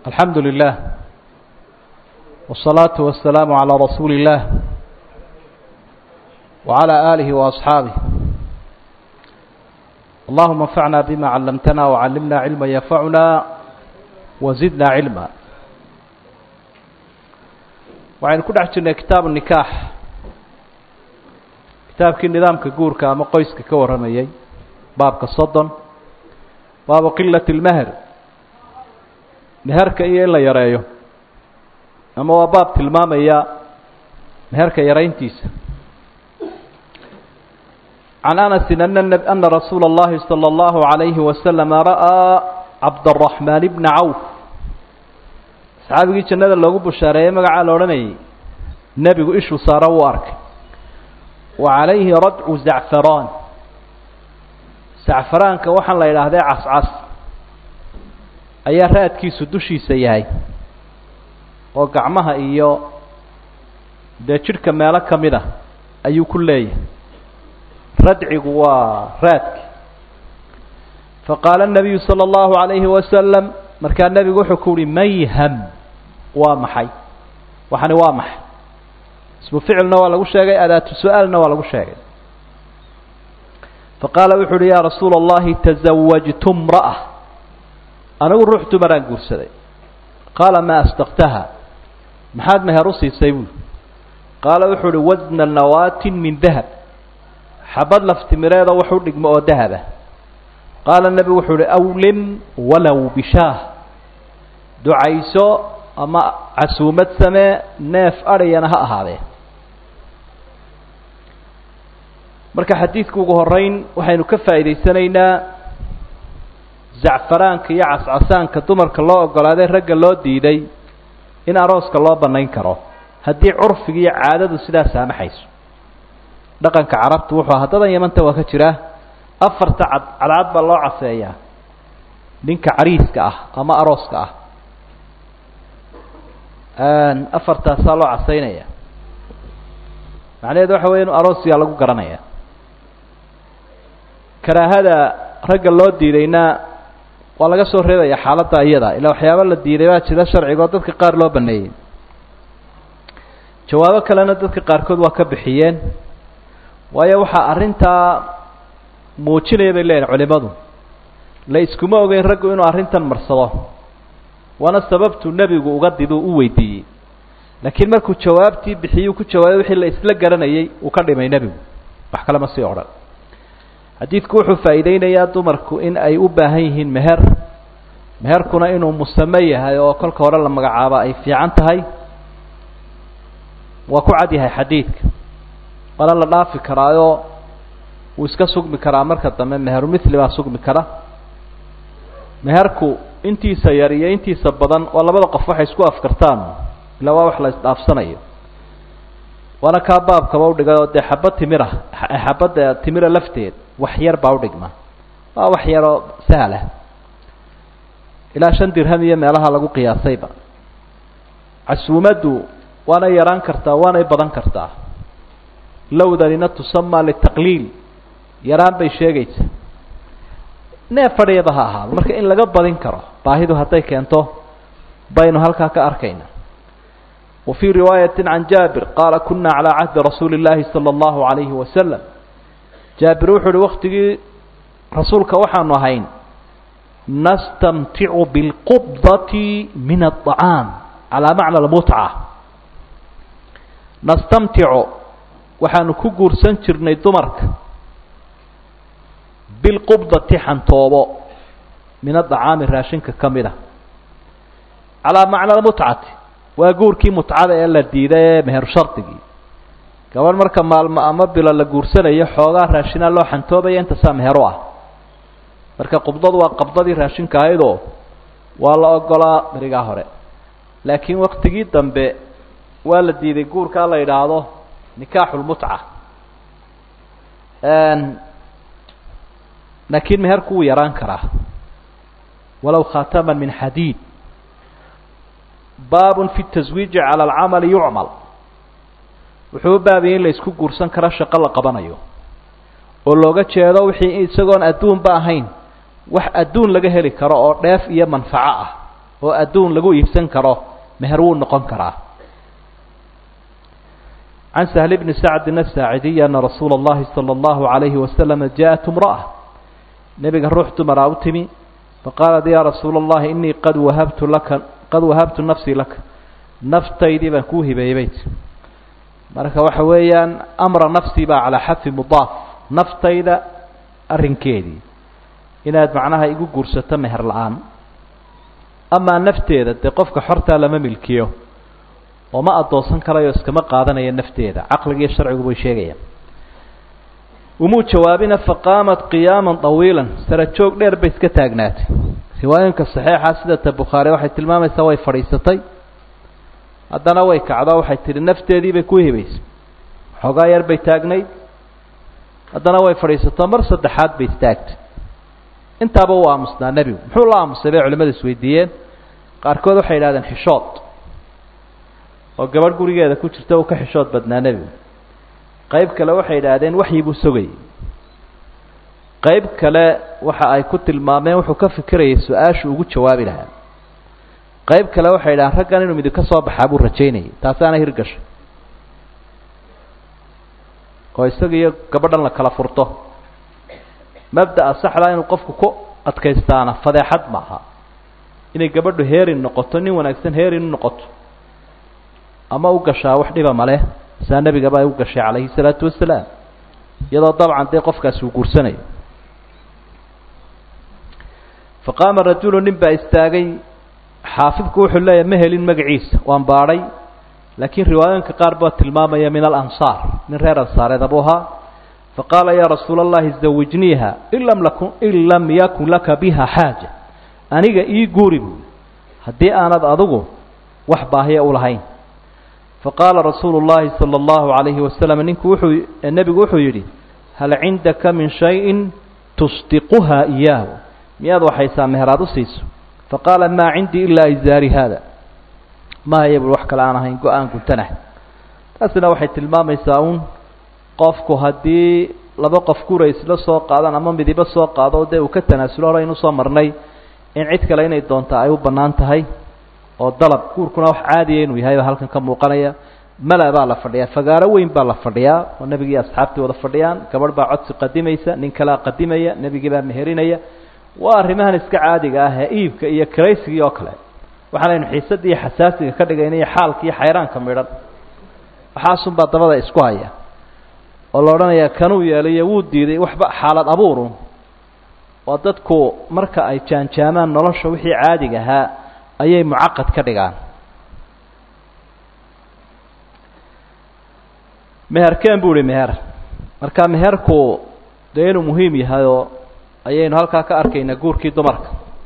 الحمد لله والصلاة والسلام على رسول الله وعلى آله وأصحابه اللهم انفعنا بما علمتنا وعلمنا علما ينفعنا وزدنا علما waxaynu ku dhex jirnay kitaab nikaax kitaabkii nidaamka guurka ama qoyska ka warramayay baabka soddon baabu qilat اlmeher meherka iyo in la yareeyo ama waa baab tilmaamaya meherka yarayntiisa can anasi ana rasuula اllahi salى اllahu عalayhi wasalama ra'aa cabdالraxmaan bna cawf saxaabigii jannada loogu bushaareeyey magacaa la odhanayay nebigu ishuu saara wuu arkay wa calayhi radcu zacfaraan zacfaraanka waxaan la idhaahdee cascas ayaa raadkiisu dushiisa yahay oo gacmaha iyo dee jidhka meelo ka mid a ayuu ku leeyahay radcigu waa raadki faqaala الnabiyu salى اllahu عalayhi wasalam markaa nebigu wuxuu ku uhi mayham waa maxay waxani waa maxay ismu ficilna waa lagu sheegay adaatu su-aalna waa lagu sheegay faqaala wuxu uhi yaa rasuula اllahi tazawajtu mra'a anigu ruux dumaraan guursaday qaala maa asdaqtaha maxaad meher u siisay buuli qaala wuxuu uhi wasna nawaatin min dahab xabad laftimireedoo wax u dhigmo oo dahaba qaala nebigu wuxuu uhi awlim walow bishaah ducayso ama casuumad samee neef adhiyana ha ahaadee marka xadiidku ugu horeyn waxaynu ka faa'iidaysanaynaa zacfaraanka iyo cascasaanka dumarka loo ogolaaday ragga loo diiday in arooska loo bannayn karo haddii curfiga iyo caadadu sidaa saamaxayso dhaqanka carabtu wuxuu haddadan yamanta waa ka jira afarta cad cadcad baa loo caseeyaa ninka cariiska ah ama arooska ah afartaasaa loo casaynaya macnaheedu waxa weya inu aroosyaa lagu garanaya karaahada ragga loo diidayna waa laga soo reebaya xaaladda iyada ilaa waxyaaba la diiday baa jira sharciga oo dadka qaar loo baneeyey jawaabo kalena dadka qaarkood waa ka bixiyeen waayo waxaa arrintaa muujinaya bay leeyihin culimadu la iskuma ogeyn raggu inuu arrintan marsado waana sababtuu nebigu uga diduu u weydiiyey laakiin markuu jawaabtii bixiyuu ku jawaabay wixii la isla garanayay uu ka dhimay nebigu wax kale ma sii odhan xadiidku wuxuu faa'iideynayaa dumarku in ay u baahan yihiin meher meherkuna inuu musame yahay oo kolka hore la magacaabo ay fiican tahay waa ku cad yahay xadiidka waana la dhaafi karaayoo wuu iska sugmi karaa marka dambe meheru mithli baa sugmi kara meherku intiisa yar iyo intiisa badan waa labada qof waxay isku afkartaan ilaa waa wax la isdhaafsanayo waana kaa baabkaba udhigay oo dee xabad timira xabadda timira lafteed wax yar baa udhigma waa wax yaroo sahlah ilaa shan dirham iyo meelaha lagu qiyaasayba casuumaddu waanay yaraan kartaa waanay badan kartaa lowdanina tusama litaqliil yaraan bay sheegaysa neef fadhiyaba ha ahaado marka in laga badin karo baahidu hadday keento baynu halkaa ka arkayna wa fii riwaayati can jaabir qaala kuna calaa cahdi rasuuli اllaahi salى اllahu عalayhi wasalam jaabir wuxuu uhi waktigii rasuulka waxaanu ahayn nastamticu biاlqubdati min aلطacaam calaa macna اlmutca nastamticu waxaanu ku guursan jirnay dumarka bilqubdati xantoobo min adacaami raashinka ka mid a calaa macna almutcati waa guurkii mutcada ee la diiday ee meheru shardigii gabadh marka maalmo ama bilo la guursanayo xoogaa raashinaa loo xantoobaya intaasaa meheru ah marka qubdadu waa qabdadii raashinka ahaydoo waa la ogolaa berigaa hore laakiin waktigii dambe waa la diiday guurkaa la yidhaahdo nikaaxu lmutca laakiin meherku wuu yaraan karaa walow khaataman min xadiid baabun fi taswiiji cala alcamali yucmal wuxuu u baabiyay in la isku guursan karo shaqo la qabanayo oo looga jeedo wixii isagoon adduunba ahayn wax adduun laga heli karo oo dheef iyo manfaco ah oo adduun lagu iibsan karo meher wuu noqon karaa can sahl bni sacdin asaacidiy ana rasuula اllahi salى اllahu عalayhi wasalama jaءat imraأة nebiga ruux dumaraa u timi faqaalat ya rasuula اllahi inii qad wahabtu laka qad wahabtu nafsii laka naftaydii baan kuu hibeeyey bayt marka waxa weeyaan amra nafsii baa calaa xadfi mudaaf naftayda arrinkeedii inaad macnaha igu guursato meher la-aan amaa nafteeda dee qofka xortaa lama milkiyo oo ma addoonsan karayo iskama qaadanayo nafteeda caqligiiyo sharcigu bay sheegayaan umuu jawaabina faqaamat qiyaaman طawiila sara joog dheer bay iska taagnaatay riwaayinka saxiixa sida ta bukhaari waxay tilmaamaysaa way fadhiisatay haddana way kacdo waxay tihi nafteedii bay ku hibaysay xoogaa yar bay taagnayd haddana way fadhiisato mar saddexaad bay istaagtay intaaba uu aamusnaa nebigu muxuu la aamusay bay culimadu isweydiiyeen qaarkood waxay yidhahdeen xishood oo gabadh gurigeeda ku jirta uu ka xishood badnaa nebigu qayb kale waxay yidhaahdeen waxyi buu sogayay qayb kale waxa ay ku tilmaameen wuxuu ka fikirayay su-aashu ugu jawaabi lahaa qayb kale waxay yidhahdeen raggan inuu midib ka soo baxaa buu rajaynayay taasaana hirgashay oo isaga iyo gabadhan la kala furto mabda'a saxdaa inuu qofku ku adkaystaana fadeexad maaha inay gabadhu heerin noqoto nin wanaagsan heerin u noqoto ama u gashaa wax dhiba male saa nebigaba ay u gashay calayhi salaatu wasalaam iyadoo dabcan dee qofkaasi uu guursanayo fa qaama rajulu nin baa istaagay xaafidku wuxuu leeyahy ma helin magaciisa waan baadhay laakiin riwaayooyinka qaar baa tilmaamaya min alansaar nin reer ansaareed abuu ahaa faqaala yaa rasuula allahi zawijniiha in lam lakun in lam yakun laka biha xaaja aniga ii guuri buui haddii aanad adigu wax baahiya u lahayn faqaala rasuulu llahi sala allahu calayhi wasalam ninku wuxuu nebigu wuxuu yidhi hal cindaka min shayin tusdiquha iyaahu miyaad waxaysaa meheraad u siiso faqaala maa cindii ilaa izaari haada ma haya bui wax kale aan ahayn go-aan guntanah taasina waxay tilmaamaysaa uun qofku haddii laba qof gura isla soo qaadaan ama midibo soo qaado dee uu ka tanaasulo hore aynu soo marnay in cid kale inay doonta ay u bannaan tahay oo dalab guurkuna wax caadiya inuu yahay baa halkan ka muuqanaya mala baa la fadhiyaa fagaaro weyn baa la fadhiyaa oo nebigii asxaabtii wada fadhiyaan gabadh baa codsi qadimaysa nin kalea qadimaya nebigii baa meherinaya waa arrimahan iska caadiga ah ee iibka iyo karaysigii oo kale waxaanaynu xiisadda iyo xasaasiga ka dhigayna iyo xaalka iyo xayraanka midhan waxaasunbaa dabada isku haya oo la odhanayaa kanuu yeelayo wuu diiday waxba xaalad abuuru oo dadku marka ay jaanjaamaan nolosha wixii caadiga ahaa ayay mucaqad ka dhigaan meherkeen buu ihi meher marka meherku dee inuu muhiim yahayoo ayaynu halkaa ka arkaynaa guurkii dumarka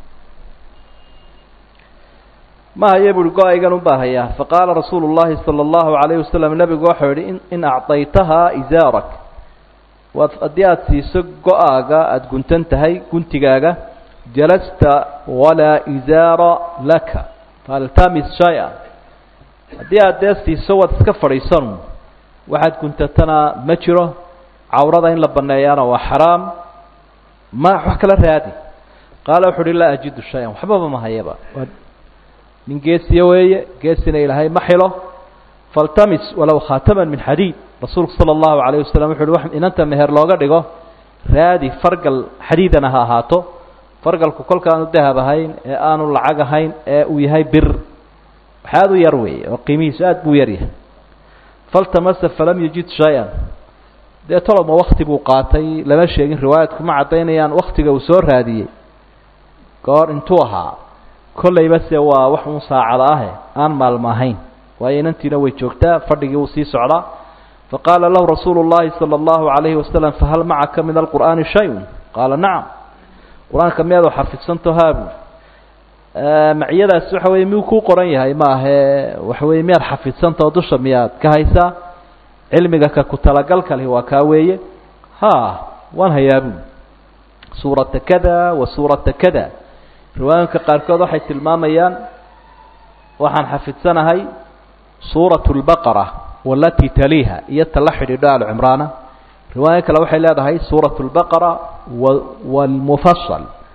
ma haye buuhi go-aygan unbaa hayaa faqaala rasuulu llahi sala allahu calayhi wasalam nebigu waxau yihi in in acdaytahaa izaarak waad haddii aada siiso go-aaga aada guntan tahay guntigaaga jalasta walaa izaara laka faltamis shay-a haddii aada dee siiso waad iska fadhiisanu waxaad guntatana ma jiro cawrada in la baneeyaana waa xaraam ma wax kala raadi qaala wuxu uhi laa ajidu shay-an waxbaba ma hayaba nin geesiya weeye geesina ilaahay ma xilo faltamis walow khaataman min xadiid rasuulku sala allahu calayh wasalam wuxu uhi inanta meher looga dhigo raadi fargal xadiidana ha ahaato fargalku kolkaanu dahab ahayn ee aanu lacag ahayn ee uu yahay bir waxaad u yar weeye oo qiimihiisu aad buu yar yahay faltamasa falam yajid shay-an dee toloma wakti buu qaatay lama sheegin riwaayadku ma caddaynayaan waktiga uu soo raadiyey goor intuu ahaa kollayba se waa wax uun saacada ahe aan maalmo ahayn waayo inantiina way joogtaa fadhigii wuu sii socdaa faqaala lahu rasuulu llahi sala allahu calayhi wasalam fahal macaka min alqur'aani shay-un qaala nacam qur-aanka miyaad xafidsanto haabu maciyadaas waxa weye miyuu kuu qoran yahay ma ahe waxa weye miyaad xafidsantaho dusha miyaad ka haysaa cilmiga ka ku talagalka leh waa kaa weeye ha waan hayaabu suurata kada wa suurata kada riwaayinka qaarkood waxay tilmaamayaan waxaan xafidsanahay suuratu lbaqara walatii taliiha iyo tala xidhiidho alcimraana riwaayo kale waxay leedahay suuratu lbaqara walmufasal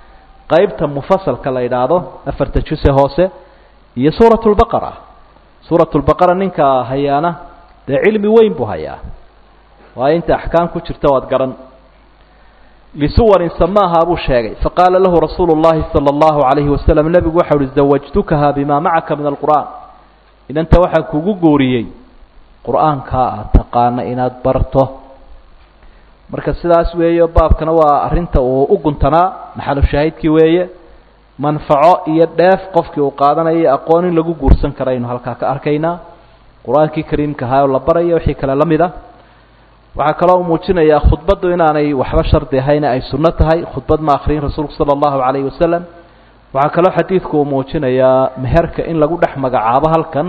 qeybta mufasalka la yidhaahdo afarta juse hoose iyo suurat lbaqara suurat lbaqara ninka hayaana dee cilmi weyn buu hayaa waayo inta axkaam ku jirta waad garan lisuwarin samaaha buu sheegay faqaala lahu rasuulu llahi sala allahu calayhi wasalam nebigu waxa uhi zawajtukaha bima macaka min alqur'aan inanta waxaan kugu guuriyey qur-aankaa aad taqaana inaad barto marka sidaas weeyo baabkana waa arrinta uu u guntanaa maxalu shaahidkii weeye manfaco iyo dheef qofkii uu qaadanayo aqoon in lagu guursan karaynu halkaa ka arkaynaa qur-aankii kariimka ahaa oo la baraya wixii kale la mid a waxaa kaloo u muujinayaa khudbaddu inaanay waxba shardi ahayne ay sunno tahay khudbad ma akriyin rasuulku sala allahu calayhi wasalam waxaa kaloo xadiidku uu muujinayaa meherka in lagu dhex magacaabo halkan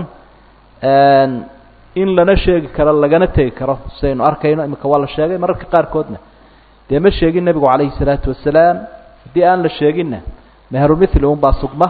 in lana sheegi karo lagana tegi karo sidaynu arkayno iminka waa la sheegay mararka qaarkoodna dee ma sheegin nebigu calayhi salaatu wasalaam haddii aan la sheeginna meherumithli unbaa sugma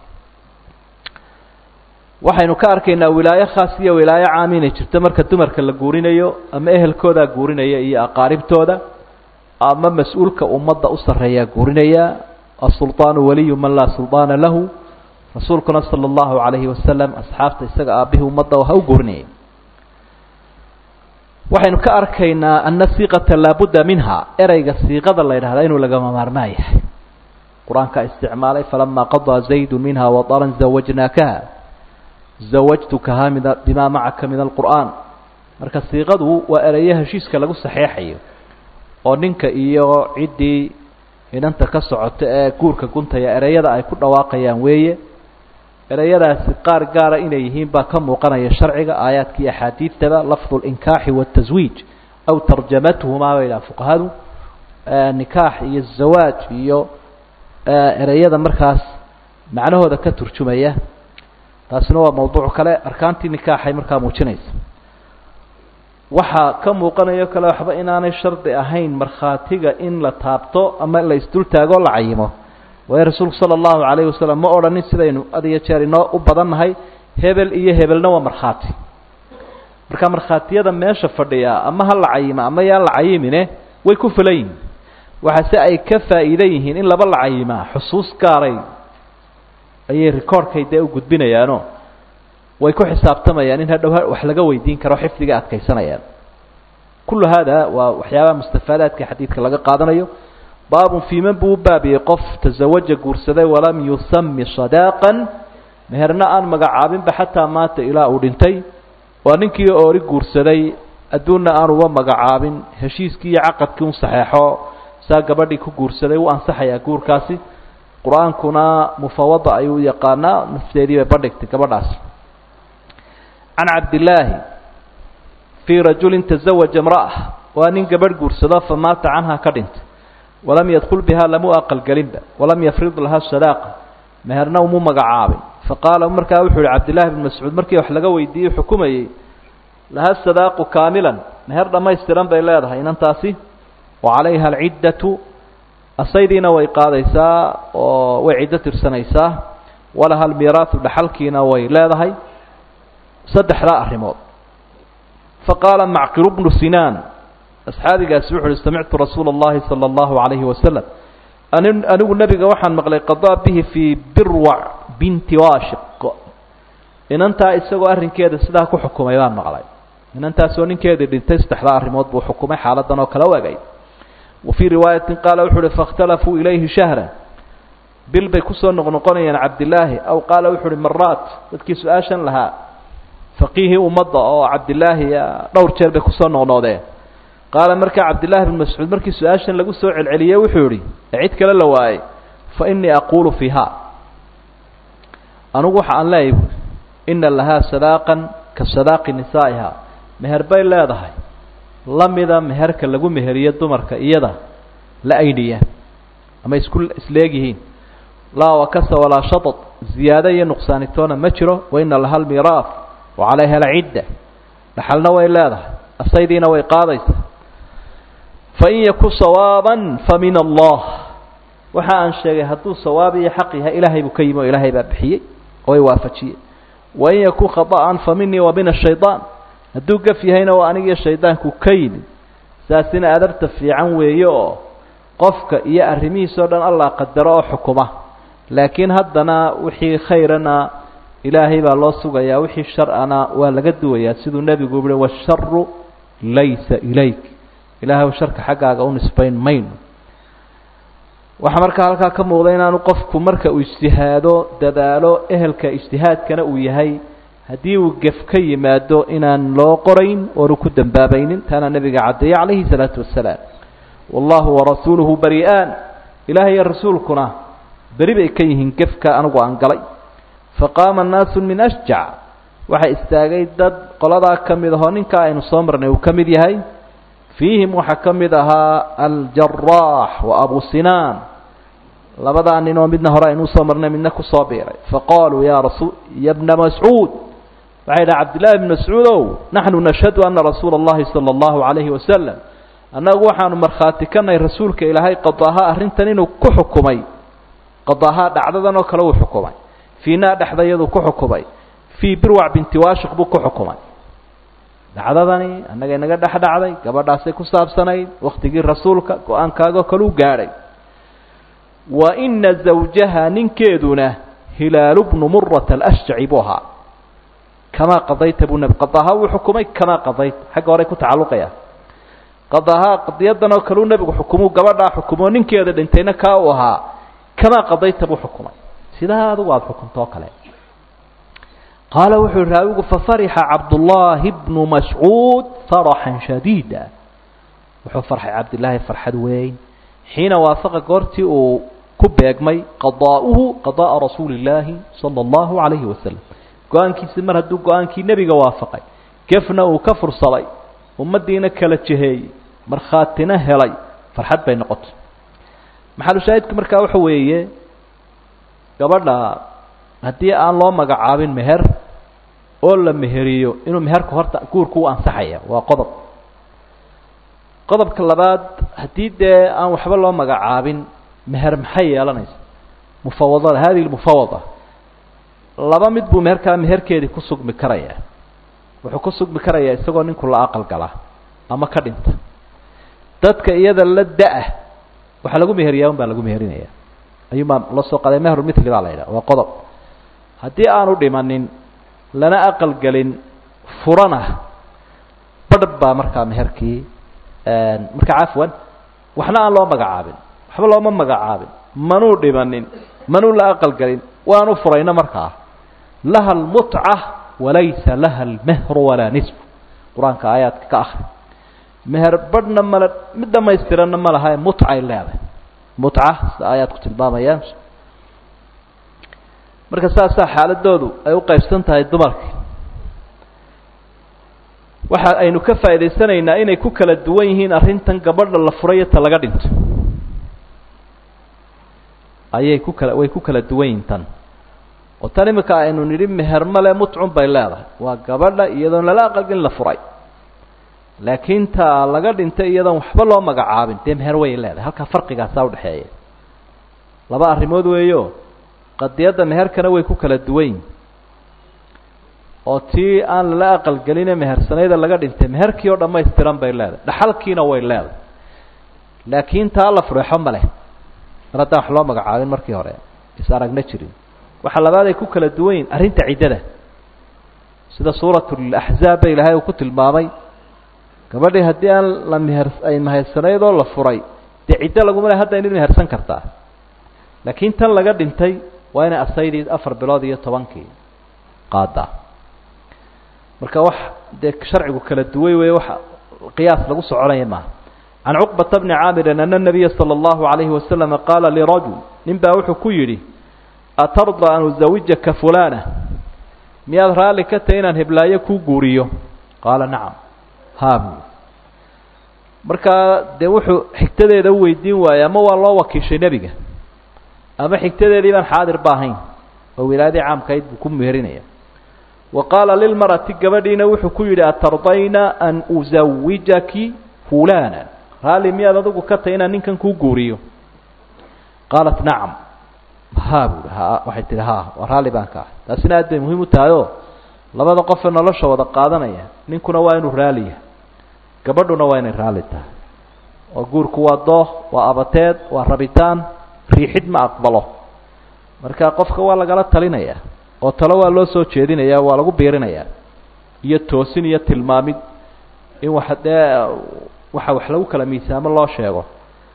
waxaynu ka arkaynaa wilaayo khaas iyo wilaayo caam inay jirto marka dumarka la guurinayo ama ehelkoodaa guurinaya iyo aqaaribtooda ama mas-uulka ummadda u sarreeyaa guurinaya asulطaanu waliyu man laa sulطaana lahu rasuulkuna sala allahu calayhi wasalam asxaabta isaga aabihii ummadda ha u guurinayay waxaynu ka arkaynaa ana siiqata laabudda minha ereyga siiqada la yidhahdaa inuu lagama maarmaan yahay qur-aankaa isticmaalay falamaa qadaa zaydu minha wadaran zawajnaakaha zawajtukaha min bimaa macaka min alqur'aan marka siiqadu waa ereyo heshiiska lagu saxeexayo oo ninka iyo ciddii inanta ka socota ee guurka guntaya ereyada ay ku dhawaaqayaan weeye ereyadaasi qaar gaara inay yihiin baa ka muuqanaya sharciga aayaadka iyo axaadiidtaba lafdu linkaaxi wataswiij aw tarjamatuhumaa bay dhaha fuqahadu nikaax iyo zawaaj iyo ereyada markaas macnahooda ka turjumaya taasina waa mawduuc kale arkaantii nikaaxay markaa muujinaysa waxaa ka muuqanayo kale waxba inaanay shardi ahayn markhaatiga in la taabto ama la isdultaago la cayimo waayo rasuulku sala allahu calayhi wasalam ma odhanin sidaynu had iyo jeer inoo u badannahay hebel iyo hebelna waa markhaati marka markhaatiyada meesha fadhiya ama ha la cayimo ama yaan la cayimine way ku filan yihin waxaase ay ka faa'iidan yihiin in laba la cayimaa xusuus gaaray ayay recordkay dee u gudbinayaano way ku xisaabtamayaan in hadhow wax laga weydiin karo xifdiga adkaysanayaan kullu hada waa waxyaabaha mustafaadaadka xadiidka laga qaadanayo baabun fii man buu u baabiyey qof tasawaja guursaday walam yusami sadaaqan meherna aan magacaabinba xataa maata ilaa uu dhintay waa ninkii oori guursaday adduunna aan uba magacaabin heshiiskii iyo caqadkii un saxeexo saa gabadhii ku guursaday u ansaxayaa guurkaasi qur-aankuna mufawada ayuu yaqaanaa nafteedii bay bandhigtay gabadhaasi can cabdillaahi fii rajulin tazawaja imra'a waa nin gabadh guursado famaata canha ka dhintay walam yadkul bihaa lamu aqalgelinba walam yafrid laha sadaaqa meherna umu magacaabin faqaala markaa wuxuu yihi cabdillahi bn mascuud markii wax laga weydiiyey xukumayey laha sadaaqu kaamilan meher dhammaystiran bay leedahay inantaasi wa calayha alciddatu asaydiina way qaadaysaa oo way ciddo tirsanaysaa walaha almiiraahu dhaxalkiina way leedahay saddexdaa arrimood faqaala macqiru bnu sinaan asxaabigaasi wuxu uhi samictu rasuula اllahi salى اllahu عalayhi wasalam anigu nebiga waxaan maqlay qadaa bihi fii birwac binti washiq inantaa isagoo arrinkeeda sidaa ku xukumay baan maqlay inantaasoo ninkeedii dhintay saddexdaa arrimood buu xukumay xaaladan oo kale u egay wa fii riwaayatin qaala wuxu uhi faاkhtalafuu ilayhi shahra bil bay kusoo noqnoqonayaan cabdillaahi aw qaala wuxu uhi maraat dadkii su-aashan lahaa faqiihii ummadda oo cabdillaahi dhowr jeer bay kusoo noqnoqdeen qaala markaa cabdillaahi bn mascuud markii su-aashan lagu soo celceliyey wuxuu yihi ee cid kale la waayey fa innii aquulu fiiha anugu waxa aan leeyahy buui ina lahaa sadaaqan ka sadaaqi nisaa'iha meher bay leedahay la mida meherka lagu meheriyo dumarka iyada la aydhiya ama isku isleegyihiin laa wakasa walaa shatad ziyaado iyo nuqsaanitoona ma jiro wa ina laha almiiraaf wa calayha alcidda dhaxalna way leedahay asaydiina way qaadaysaa fain yaku sawaaban fa min allah waxa aan sheegay hadduu sawaab iyo xaq yahay ilaahay buu ka yimi oo ilaahay baa bixiyey oo ay waafajiyey wain yaku khaطa'an fa minii wa min ashayطaan hadduu gaf yahayna waa anigiyo shaydaanku ka yimid saasina adarta fiican weeye oo qofka iyo arrimihiisao dhan allah qadaro oo xukuma laakiin haddana wixii khayrana ilaahay baa loo sugayaa wixii shar-ana waa laga duwayaa siduu nebigu uhi washaru laysa ilayk ilahay sharka xaggaaga u nisbayn mayno waxaa markaa halkaa ka muuqda inaanu qofku marka uu ijtihaado dadaalo ehelka ijtihaadkana uu yahay haddii uu gef ka yimaado inaan loo qorayn oonu ku dambaabaynin taana nebiga caddeeyey calayhi salaatu wasalaam wallahu warasuuluhu bari-aan ilaah iyo rasuulkuna beri bay ka yihiin gefka anigu aan galay faqaama naasu min ashjac waxaa istaagay dad qoladaa ka mid ahoo ninkaa aynu soo marnay uu ka mid yahay fiihim waxaa ka mid ahaa aljaraax wa abu sinaan labadaa nin oo midna hore aynuu soo marnay midna kusoo biiray faqaaluu ya rasul ya bna mascuud waxay dhaha cabdillahi bn mascuudow naxnu nashhadu ana rasuula اllahi salى اllahu alayhi wasalam annagu waxaanu markhaati kanay rasuulka ilaahay qadaaha arrintan inuu ku xukumay qadaaha dhacdadan oo kale uu xukumay fiinaa dhexdayadu ku xukumay fii birwac binti waashiq buu ku xukumay dhacdadani annaga inaga dhex dhacday gabadhaasay ku saabsanayd waktigii rasuulka go-aankaagoo kale u gaadhay wa ina zawjaha ninkeeduna hilaalu bnu murata alashjaci buu ahaa kamaa qadayta buu nebi qadaaha wuu xukumay kamaa qadayta xagga horey ku tacalluqaya qadaaha qadiyadan oo kale uu nebigu xukumuu gabadhaa xukumoo ninkeeda dhintayna kaa uu ahaa kamaa qadayta buu xukumay sidaa adugu aada xukuntoo kale qaala wuxuu yihi raawigu fafarixa cabdullaahi bnu mascuud faraxan shadiida wuxuu farxay cabdillaahi farxad weyn xiina waafaqa goortii uu ku beegmay qadaa'uhu qada'a rasuuli illaahi sala allahu calayhi wasalam go-aankiisi mar hadduu go-aankii nebiga waafaqay gefna uu ka fursaday ummaddiina kala jeheeyey markhaatina helay farxad bay noqotay maxalushaahidku markaa waxa weeye gabadha haddii aan loo magacaabin meher oo la meheriyo inuu meherku horta guurku u ansaxaya waa qodob qodobka labaad haddii dee aan waxba loo magacaabin meher maxay yeelanaysa mufawadada hadihi lmufawada laba mid buu meherkaa meherkeedii ku sugmi karayaa wuxuu ku sugmi karayaa isagoo ninku la aqal gala ama ka dhinta dadka iyada la da-ah waxaa lagu meheriyaa un baa lagu meherinaya ayuunbaa la soo qaday mehrulmithli baa la yidhaha waa qodob haddii aanu dhimanin lana aqal gelin furana badh baa markaa meherkii markaa cafwan waxna aan loo magacaabin waxba looma magacaabin manuu dhimanin manuu la aqal gelin waanu furayno markaa laha almutca walaysa laha almehru walaa nisfu qur-aanka aayaadka ka akri meher badhna male mid dhamaystiranna ma laha mutcay leedahay mutca sida aayaadku tilmaamayaan marka saasaa xaaladoodu ay u qaybsan tahay dumarka waxa aynu ka faa'idaysanaynaa inay ku kala duwan yihiin arrintan gabadha la furayo ta laga dhinto ayay ku kala way ku kala duwan yihin tan oo tan imika aynu nidhi meher male mutcun bay leedahay waa gabadha iyadoon lala aqalgelin la furay laakiin ta laga dhintay iyadoon waxba loo magacaabin dee meher way leedahay halkaa farqigaasaa udhexeeya laba arrimood weeyo qadiyadda meherkana way ku kala duwan yihin oo tii aan lala aqalgeline mehersanayda laga dhintay meherkii oo dhammaystiran bay leedahay dhaxalkiina way leedahay laakiin taa la fureexo ma leh mar haddaan wax loo magacaabin markii hore is aragna jirin waxa labaad ay ku kala duwan yihin arrinta ciddada sida suuratulaxzaab ba ilaahay uu ku tilmaamay gabadhii haddii aan la meher ay mehersanayd oo la furay dee ciddo laguma le hadda inid mehersan kartaa laakiin tan laga dhintay waa inay asaydii afar bilood iyo tobankii qaadaa marka wax dee sharcigu kala duway wey wax qiyaas lagu soconaya maaha can cuqbata bni caamirin ana nabiya sala allahu alayhi wasalama qaala lirajul nin baa wuxuu ku yidhi atarda an uzawijaka fulana miyaad raalli ka tahay inaan heblaayo kuu guuriyo qaala nacam haa buu markaa dee wuxuu xigtadeeda u weydiin waayey ama waa loo wakiishay nebiga ama xigtadeedii baan xaadir ba ahayn oo wilaayadii caamkayd buu ku meherinaya wa qaala lilmarati gabadhiina wuxuu ku yidhi atardayna an uzawijaki fulana raalli miyaad adigu ka tahay inaan ninkan kuu guuriyo qaalat nacam ha buui ha waxay tihi ha waa raalli baan ka ah taasina aad bay muhiim u tahay oo labada qofee nolosha wada qaadanaya ninkuna waa inuu raaliya gabadhuna waa inay raalli tahay oo guurku waa dooh waa abateed waa rabitaan riixid ma aqbalo marka qofka waa lagala talinaya oo talo waa loo soo jeedinaya waa lagu biirinayaa iyo toosin iyo tilmaamid in waxa dee waxa wax lagu kala miisaamo loo sheego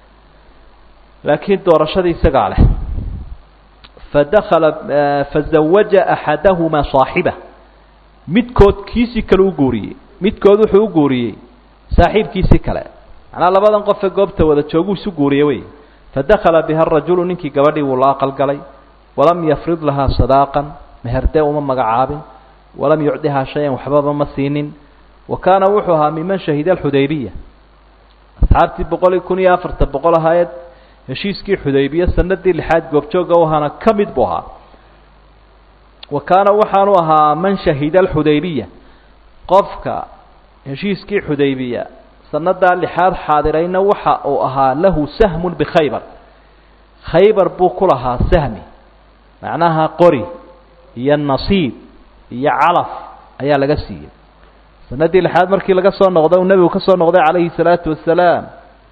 laakiin doorashadii isagaa leh fadakala fazawaja axadahumaa saaxiba midkood kiisii kale u guuriyey midkood wuxuu u guuriyey saaxiibkiisii kale macnaa labadan qofee goobta wada jooguu isu guuriye wey fadakala biha rajulu ninkii gabadhii wuu la aqalgalay walam yafrid lahaa sadaaqan meherdee uma magacaabin walam yucdihaa shay-an waxbaba ma siinin wa kaana wuxuu ahaa miman shahida alxudaybiya asxaabtii boqol iyo kun iyo afarta boqol ahaayed heshiiskii xudaybiya sanadii lixaad goobjooga u ahaana ka mid buu ahaa wa kaana waxaanu ahaa man shahida alxudaybiya qofka heshiiskii xudaybiya sanadaa lixaad xaadirayna waxa uu ahaa lahu sahmun bikhaybar khaybar buu ku lahaa sahmi macnaha qori iyo nasiib iyo calaf ayaa laga siiyey sanadii lixaad markii laga soo noqday uu nebigu ka soo noqday calayhi salaatu wasalaam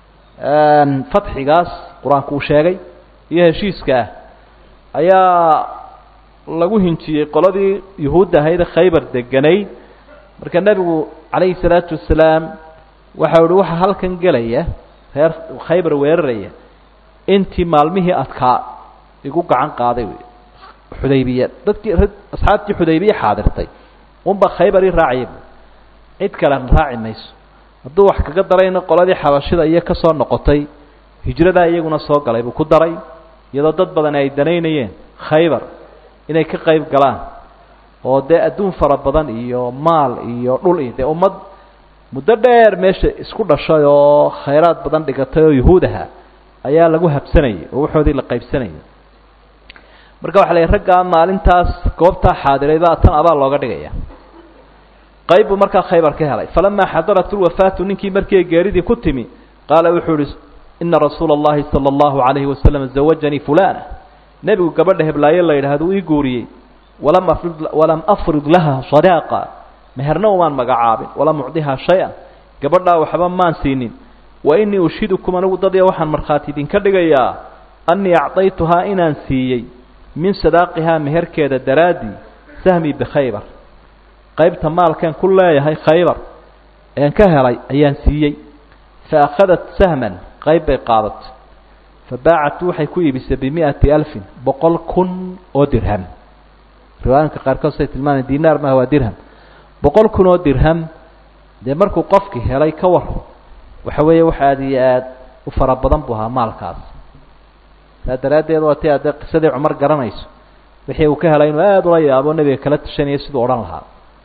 fatxigaas qur-aanku uu sheegay iyo heshiiska ah ayaa lagu hinjiyey qoladii yuhuudda ahayd khaybar deganayd marka nebigu calayhi salaatu wasalaam waxa uhi waxa halkan gelaya reer khaybar weeraraya intii maalmihii adkaa igu gacan qaaday wey xudaybiya dadkii asxaabtii xudaybiya xaadirtay unba khaybar i raacaya cid kalena raaci mayso hadduu wax kaga darayna qoladii xabashida iyo ka soo noqotay hijradaa iyaguna soo galay buu ku daray iyadoo dad badan ay danaynayeen khaybar inay ka qayb galaan oo dee adduun fara badan iyo maal iyo dhul iyo dee ummad muddo dheer meesha isku dhashay oo khayraad badan dhigatay oo yuhuud aha ayaa lagu habsanayay oo waxoodii la qaybsanayay marka waxa la yidhi raggaa maalintaas goobtaa xaadirayba tan abaa looga dhigaya qayb buu markaa khaybar ka helay falamaa xadarat lwafaatu ninkii markii geeridii ku timi qaala wuxuu ihi ina rasuula اllahi salى اllahu alayhi wasalam zawajanii fulana nebigu gabadha heblaayo la yidhaahdo ii guuriyey walam afrid walam afrid laha sadaaqa meherna umaan magacaabin walam ucdihaa shay-an gabadhaa waxba maan siinin wa inii ushidukum anigu dadya waxaan markhaati idinka dhigayaa annii acdaytuhaa inaan siiyey min sadaaqihaa meherkeeda daraaddii sahmi bikhaybar qaybta maalkan ku leeyahay khaybar een ka helay ayaan siiyey fa akhadat sahman qayb bay qaadatay fa baacatu waxay ku iibisay bimi'ati alfin boqol kun oo dirham riwaayinka qaarkood say tilmaamay dinaar maaha waa dirham boqol kun oo dirham dee markuu qofkii helay ka war waxa weeye wax aada iyo aad u fara badan buu ahaa maalkaas saa daraaddeed waa ti addee qisadii cumar garanayso wixii uu ka helay inuu aada ula yaabo nebiga kala tashanaya siduu odhan lahaa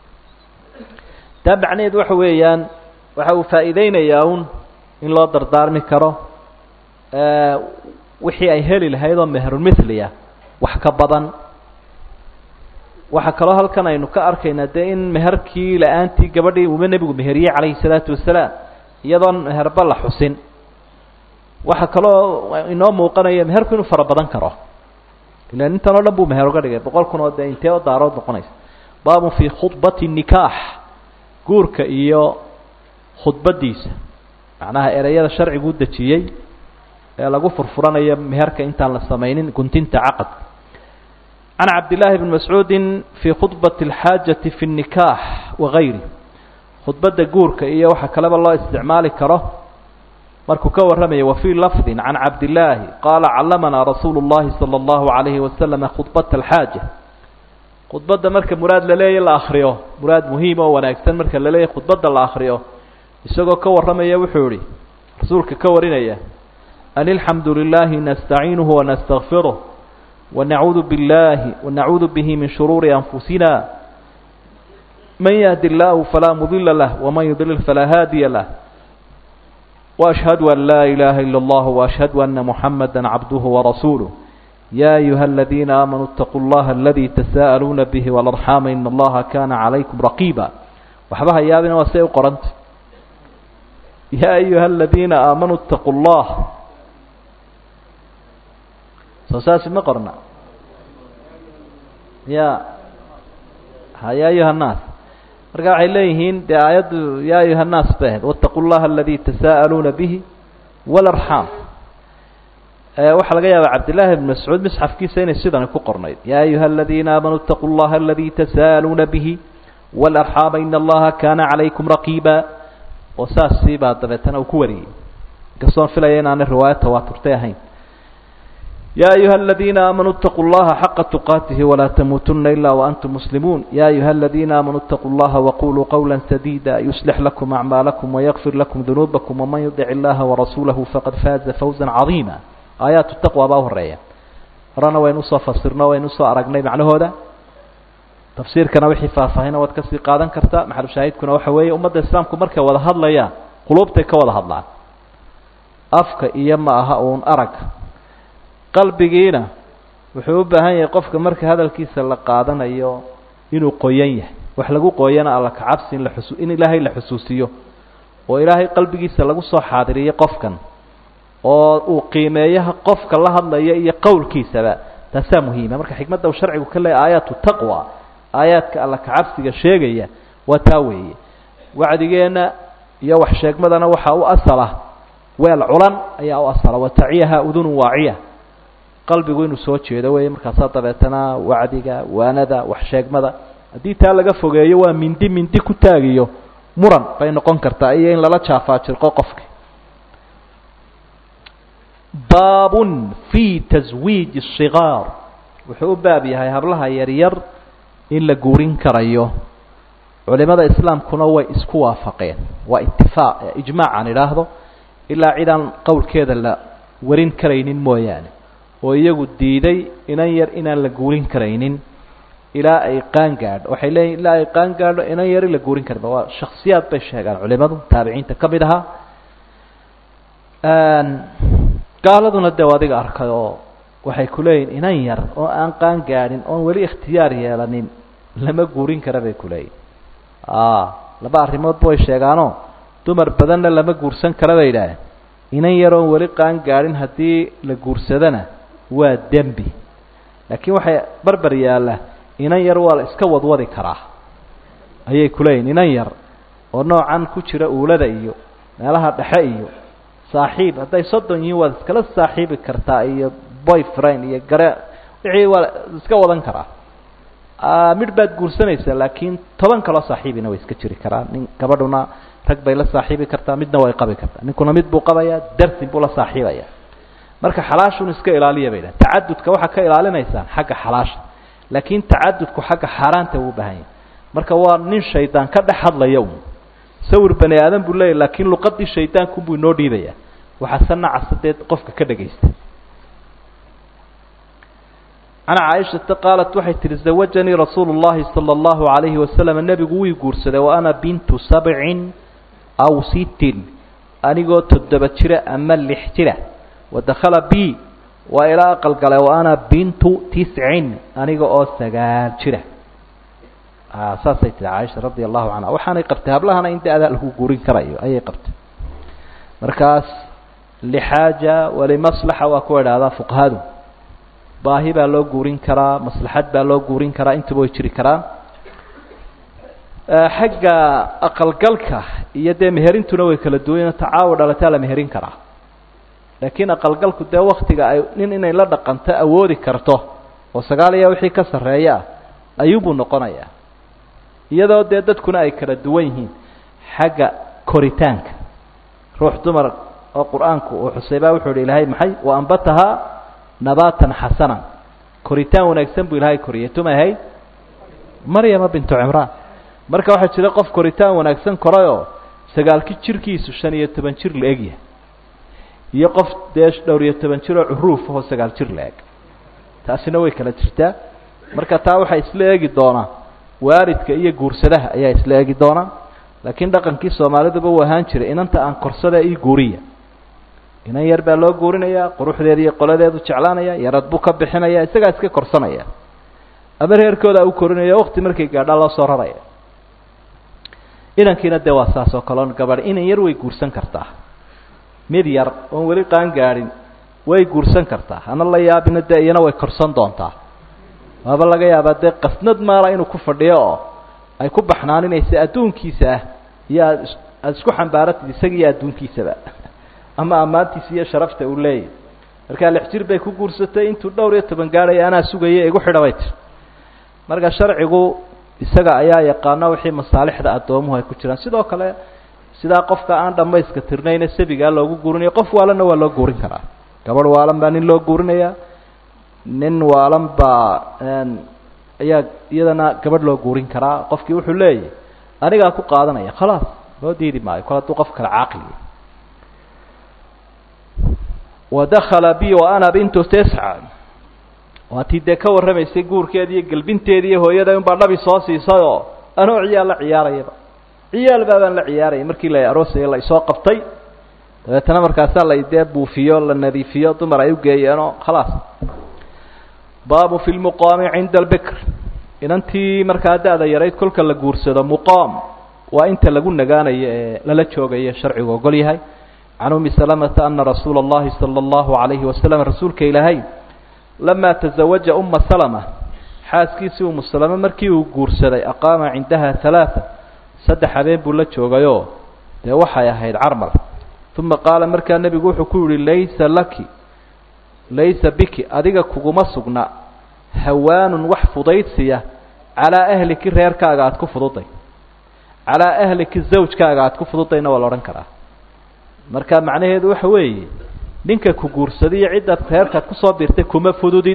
taa macnaheed waxa weeyaan waxa uu faa'iideynayaa un in loo dardaarmi karo wixii ay heli lahayd oo mehrulmithliya wax ka badan waxaa kaloo halkan aynu ka arkaynaa dee in meherkii la-aantii gabadhii uuma nebigu meheriyey calayhi salaatu wasalaam iyadoon meherba la xusin waxaa kaloo inoo muuqanaya meherku inuu fara badan karo ilan intan oo dhan buu meher uga dhigay boqol kun oo dee intee oo daarood noqonaysa baabun fii khudbati nikaax guurka iyo khudbadiisa macnaha ereyada sharcigu u dejiyey ee lagu furfuranayo meherka intaan la samaynin guntinta caqadka can cabdillaahi bni mascuudin fii khudbati alxaajati fi nnikaax wagayri khudbadda guurka iyo waxa kaleba loo isticmaali karo markuu ka warramaya wafii lafdi can cabdillaahi qaala callamanaa rasuulu llahi sala allahu calayhi wasalama khudbata alxaaja khudbadda marka muraad la leeya la akriyo muraad muhiim oo wanaagsan marka la leeyahy khudbadda la akriyo isagoo ka warramaya wuxuu ihi rasuulka ka warinaya an ilxamdu lilaahi nastaciinuhu wanastakfiruh wanacuudu billahi wanacuudu bihi min shuruuri anfusina man yahdi illaahu falaa mudila lah waman yudlil falaa haadiya lah وأشهد أن لا إله إلا الله وأشهد أن محمدا عبده ورسوله يا أيها الذين آمنوا اتقوا الله الذي تساءلون به والأرحام إن الله كان عليكم رقيبا وحبها يا ابن وسيء قرنت يا أيها الذين آمنوا اتقوا الله سوساس ما قرنا يا يا أيها الناس marka waxay leeyihiin dee aayaddu yaa ayuha nnaas bay ahayd wattaqu llaha aladii tasaa'aluuna bihi walarxaam waxaa laga yaabaa cabdillaahi bn mascuud misxafkiisa inay sidani ku qornayd yaa ayuha aladiina aamanuu itaquu llaha aladii tasaaluuna bihi walarxaama ina allaha kaana calaykum raqiiba oo saasii baa dabeetana uu ku wariyey inkastoon filaya inaanay riwaayo tawaaturtay ahayn ya ayuha aladiina aamanuu itaquu llaha xaqa tuqaatihi walaa tamuutuna ila waantum muslimuun ya ayuha aladiina aamanuu itaquu llaha waquluu qawla sadida yuslix lakum acmaalakum wayakfir lakum dunuubakum waman yudic illaha warasuulahu faqad faaza fawza cadiima aayaatu taqwa baa u horeeya horena waynu usoo fasirno waynu usoo aragnay macnahooda tafsiirkana wixii faahfaahina waad kasii qaadan kartaa maxalushaahidkuna waxa weeye ummadda islaamku markay wada hadlayaan quluubtay ka wada hadlaan afka iyo ma aha uun arag qalbigiina wuxuu u baahan yahay qofka marka hadalkiisa la qaadanayo inuu qoyan yahay wax lagu qooyana alla kacabsi in la xusu in ilaahay la xusuusiyo oo ilaahay qalbigiisa lagu soo xaadiriyo qofkan oo uu qiimeeyaha qofka la hadlaya iyo qowlkiisaba taasaa muhiima marka xikmadda uu sharcigu ka leeyahy aayaatu taqwa aayaadka alla kacabsiga sheegaya waa taa weeye wacdigeenna iyo wax sheegmadana waxaa u asala weel culan ayaa u asala wataciyaha udunun waaciya qalbigu inuu soo jeedo wey markaasaa dabeetana wacdiga waanada wax sheegmada haddii taa laga fogeeyo waa mindi mindi ku taagiyo muran bay noqon kartaa iyo in lala jaafaajirqo qofka baabun fi taswiiji الصigaar wuxuu u baab yahay hablaha yaryar in la guurin karayo culimada islaamkuna way isku waafaqeen waa itifaaq ijmaac aan idhaahdo ilaa cid aan qowlkeeda la warin karaynin mooyaane oo iyagu diiday inan yar inaan la guurin karaynin ilaa ay qaan gaadho waxay leeyihin ilaa ay qaan gaadho inan yari la guurin karin waa shaksiyaad bay sheegaan culimadu taabiciinta ka mid ahaa gaaladuna dee adiga arkay oo waxay ku leeyihin inan yar oo aan qaan gaadhin oon weli ikhtiyaar yeelanin lama guurin kara bay ku leeyihin laba arrimoodba way sheegaanoo dumar badanna lama guursan kara bay idhaaheen inan yar oon weli qaan gaadhin haddii la guursadana waa dembi laakiin waxay barbar yaalla inan yar waa la iska wadwadi karaa ayay ku leeyihin inan yar oo noocan ku jira uulada iyo meelaha dhexe iyo saaxiib hadday soddon yihiin waad iskala saaxiibi kartaa iyo boyfriend iyo gare wixii waa iska wadan karaa midh baad guursanaysaa laakiin toban kaloo saaxiibina way iska jiri karaa nin gabadhuna rag bay la saaxiibi kartaa midna way qabi kartaa ninkuna mid buu qabayaa darsin buu la saaxiibaya marka xalaashun iska ilaaliya bay dhahen tacadudka waxaa ka ilaalinaysaan xagga xalaasha laakiin tacadudku xagga xaaraanta uu bahan yahay marka waa nin shaydaan ka dhex hadlaya un sawir bani aadan buu leeyahy laakiin luqadii shaydaankunbuu inoo dhiibaya waxaa se nacasa dee qofka ka dhagaysta can caaishata qaalat waxay tihi zawajanii rasuulu llahi sala allahu alayhi wasalam nebigu wii guursaday wa ana bintu sabcin aw sittin anigoo toddoba jira ama lix jira wadakhala b waa ilaa aqal gale wa ana bintu tiscin aniga oo sagaal jira saasay tihi caaisha radia allahu canha waxaanay qabtay hablahana in da-daa lagu guurin karayo ayay qabtay markaas lixaaja walimaslaxa waa kuwa idhahdaa fuqahadu baahi baa loo guurin karaa maslaxad baa loo guurin karaa intaba way jiri karaan xagga aqalgalka iyo dee meherintuna way kala duwan tacaawo dhalataa la meherin karaa laakiin aqalgalku dee waktiga ay nin inay la dhaqanto awoodi karto oo sagaal iyo wixii ka sarreeya ah ayuubuu noqonayaa iyadoo dee dadkuna ay kala duwan yihiin xagga koritaanka ruux dumar oo qur-aanku uu xusay baa wuxuu ihi ilaahay maxay wa ambatahaa nabaatan xasanan koritaan wanaagsan buu ilaahay koriyay tumay ahayd maryama bintu cimraan marka waxaa jira qof koritaan wanaagsan korayoo sagaalki jirkiisu shan iyo toban jir la egyahay iyo qof dee dhowr iyo toban jir oo curuuf ahoo sagaal jir la eg taasina way kala jirtaa marka taa waxaa isla eegi doonaa waalidka iyo guursadaha ayaa isla eegi doonaa laakiin dhaqankii soomaaliduba uu ahaan jiray inanta aan korsada ii guuriya inan yar baa loo guurinayaa quruxdeeda iyo qoladeedu jeclaanaya yarad buu ka bixinaya isagaa iska korsanaya ama reerkooda u korinaya wakti markay gaadhaa loo soo raraya inankiina dee waa saas oo kaleon gabadh inan yar way guursan kartaa mid yar oon weli qaan gaadhin way guursan kartaa hana la yaabina dee iyana way korsan doontaa waaba laga yaabaa dee qasnad maala inuu ku fadhiyo oo ay ku baxnaaninaysa adduunkiisa ah iyo aad aada isku xambaaratid isaga iyo adduunkiisaba ama ammaantiisa iyo sharafta uu leeyahy markaa lix jir bay ku guursatay intuu dhowr iyo toban gaadhaya anaa sugaya igu xidha bay tir marka sharcigu isaga ayaa yaqaana wixii masaalixda addoomuhu ay ku jiraan sidoo kale sidaa qofka aan dhamayska tirnayne sabigaa loogu guurinayo qof waalanna waa loo guurin karaa gabadh waalan baa nin loo guurinayaa nin waalan baa ayaa iyadana gabadh loo guurin karaa qofkii wuxuu leeyahy anigaa ku qaadanaya khalaas loo diidi maayo kol hadduu qof kale caaqliya wadakala bi wa ana bintu tisca waatii dee ka warramaysay guurkeedi iyo gelbinteedi iyo hooyada unbaa dhabi soo siisayoo anoo ciyaal la ciyaarayaba ciyaal baabaan la ciyaarayay markii la aroosaya la isoo qabtay dabeetana markaasaa la dee buufiyo la nadiifiyo dumar ay ugeeyeenoo khalaas baabu fi lmuqaami cinda albikr inantii markaa da-da yarayd kolka la guursado muqaam waa inta lagu nagaanayo ee lala joogayo sharcigu ogol yahay can umi salamata ana rasuula اllahi salى اllahu alayhi wasalam rasuulka ilaahay lamaa tazawaja uma salama xaaskiisii umu salame markii uu guursaday aqaama cindaha halaaa saddex habeen buu la joogayoo dee waxay ahayd carmal uma qaala markaa nebigu wuxuu ku yihi laysa laki laysa biki adiga kuguma sugna hawaanun wax fudaydsiya calaa ahliki reerkaaga aada ku fududay calaa ahliki zawjkaaga aada ku fududayna waa la odhan karaa marka macnaheedu waxa weeye ninka ku guursaday iyo ciddaad reerkaad kusoo biirtay kuma fududid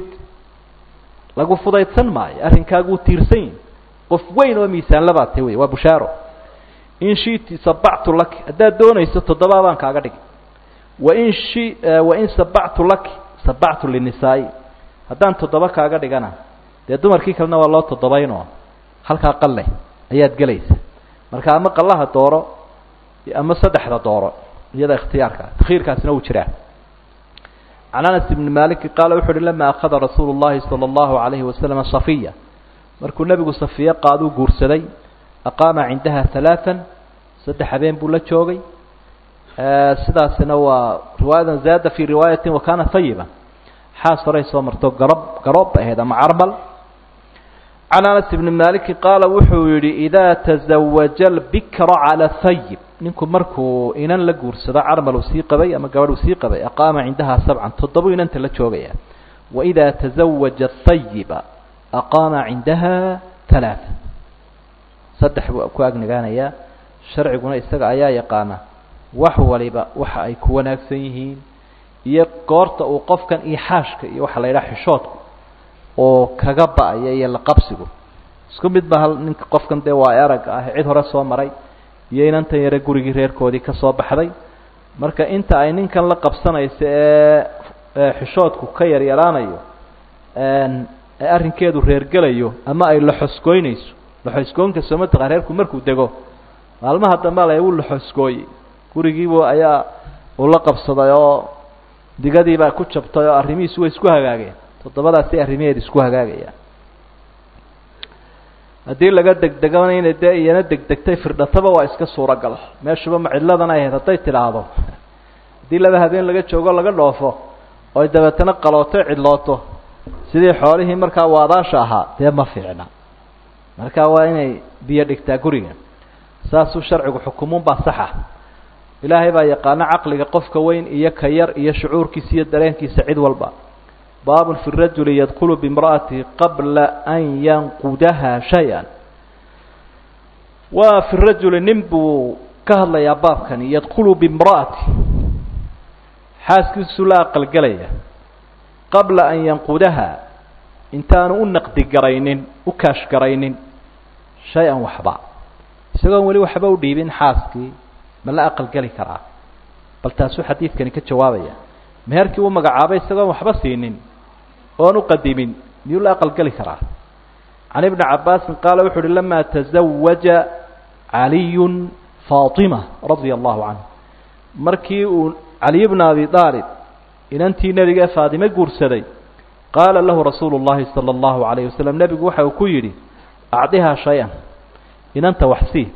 lagu fudaydsan maayo arrinkaagu uu tiirsan yahi qof weyn oo miisaanlabaad ta wey waa bushaaro in shiti sabactu laki haddaad doonayso toddobaa baan kaaga dhigi wain shi wain sabactu laki sabactu linisaa-i haddaan toddoba kaaga dhigana dee dumarkii kalena waa loo toddobaynoo halkaa qalle ayaad gelaysa marka ama qallaha dooro ama saddexda dooro iyada ikhtiyaarka takhiirkaasina wuu jiraa can anas ibni maliki qaala wuxu uhi lama akhada rasuulu llahi sala allahu alayhi wasalam safiya markuu nebigu safiye qaaduu guursaday aqaama cindaha halaaan saddex habeen buu la joogay sidaasina waa riwaayadan zaada fi riwaayatin wa kana hayiba xaas horay soo marto garob garoob ba ahayd ama carmal can anas ibni maliki qaala wuxuu yihi idaa tazawaja albikra cala hayib ninku markuu inan la guursado carmal uu sii qabay ama gabadh uu sii qabay aqaama cindaha sabcan toddoba inanta la joogaya waidaa tazawaja hayiba aqaama cindaha halaaa saddex buu ku agnagaanayaa sharciguna isaga ayaa yaqaana wax waliba waxa ay ku wanaagsan yihiin iyo goorta uu qofkan ixaashka iyo waxa la yidhaha xishoodku oo kaga ba-aya iyo laqabsigu isku mid ba hal ninka qofkan dee waa eragga ah cid hore soo maray iyo inantan yare gurigii reerkoodii ka soo baxday marka inta ay ninkan la qabsanayso ee xishoodku ka yaryaraanayo ee arrinkeedu reergelayo ama ay laxosgoynayso laxosgoynka soo mataqaa reerku markuu dego maalmaha dambe la uu laxosgooyey gurigiibu ayaa uu la qabsaday oo digadiibaa ku jabtay oo arrimihiisu way isku hagaageen toddobadaasi arrimaheeda isku hagaagayaan haddii laga degdegana inay dee iyana degdegtay firdhataba waa iska suuragal meeshuba ma cidladan ay ahayd hadday tidhaahdo haddii laba habeen laga joogo laga dhoofo oy dabeetana qalooto cidlooto sidii xoolihii markaa waadaasha ahaa dee ma fiicna marka waa inay biyo dhigtaa guriga saasuu sharcigu xukumuun baa saxa ilaahay baa yaqaano caqliga qofka weyn iyo ka yar iyo shucuurkiisa iyo dareenkiisa cid walba baabun fi rajuli yadkulu bimra'atihi qabla an yanqudaha shay-an waa fi rajuli nin buu ka hadlayaa baabkani yadkulu bimra'ati xaaskiisu la aqalgelaya qabla an yanqudaha intaanu u naqdi garaynin u kaash garaynin shay-an waxba isagoon weli waxba u dhiibin xaaskii ma la aqalgeli karaa bal taasuu xadiidkani ka jawaabaya meherkii uu magacaabay isagoon waxba siinin oon u qadimin miyuu la aqalgeli karaa can ibni cabaasin qaala wuxu uhi lama tazawaja caliyun faatima radia allahu canhu markii uu caliy bna abi aalib inantii nebiga ee faatime guursaday qaala lahu rasuulu llahi sala allahu alayh wasalam nebigu waxa uu ku yidhi acdihaa shay-an inanta wax sii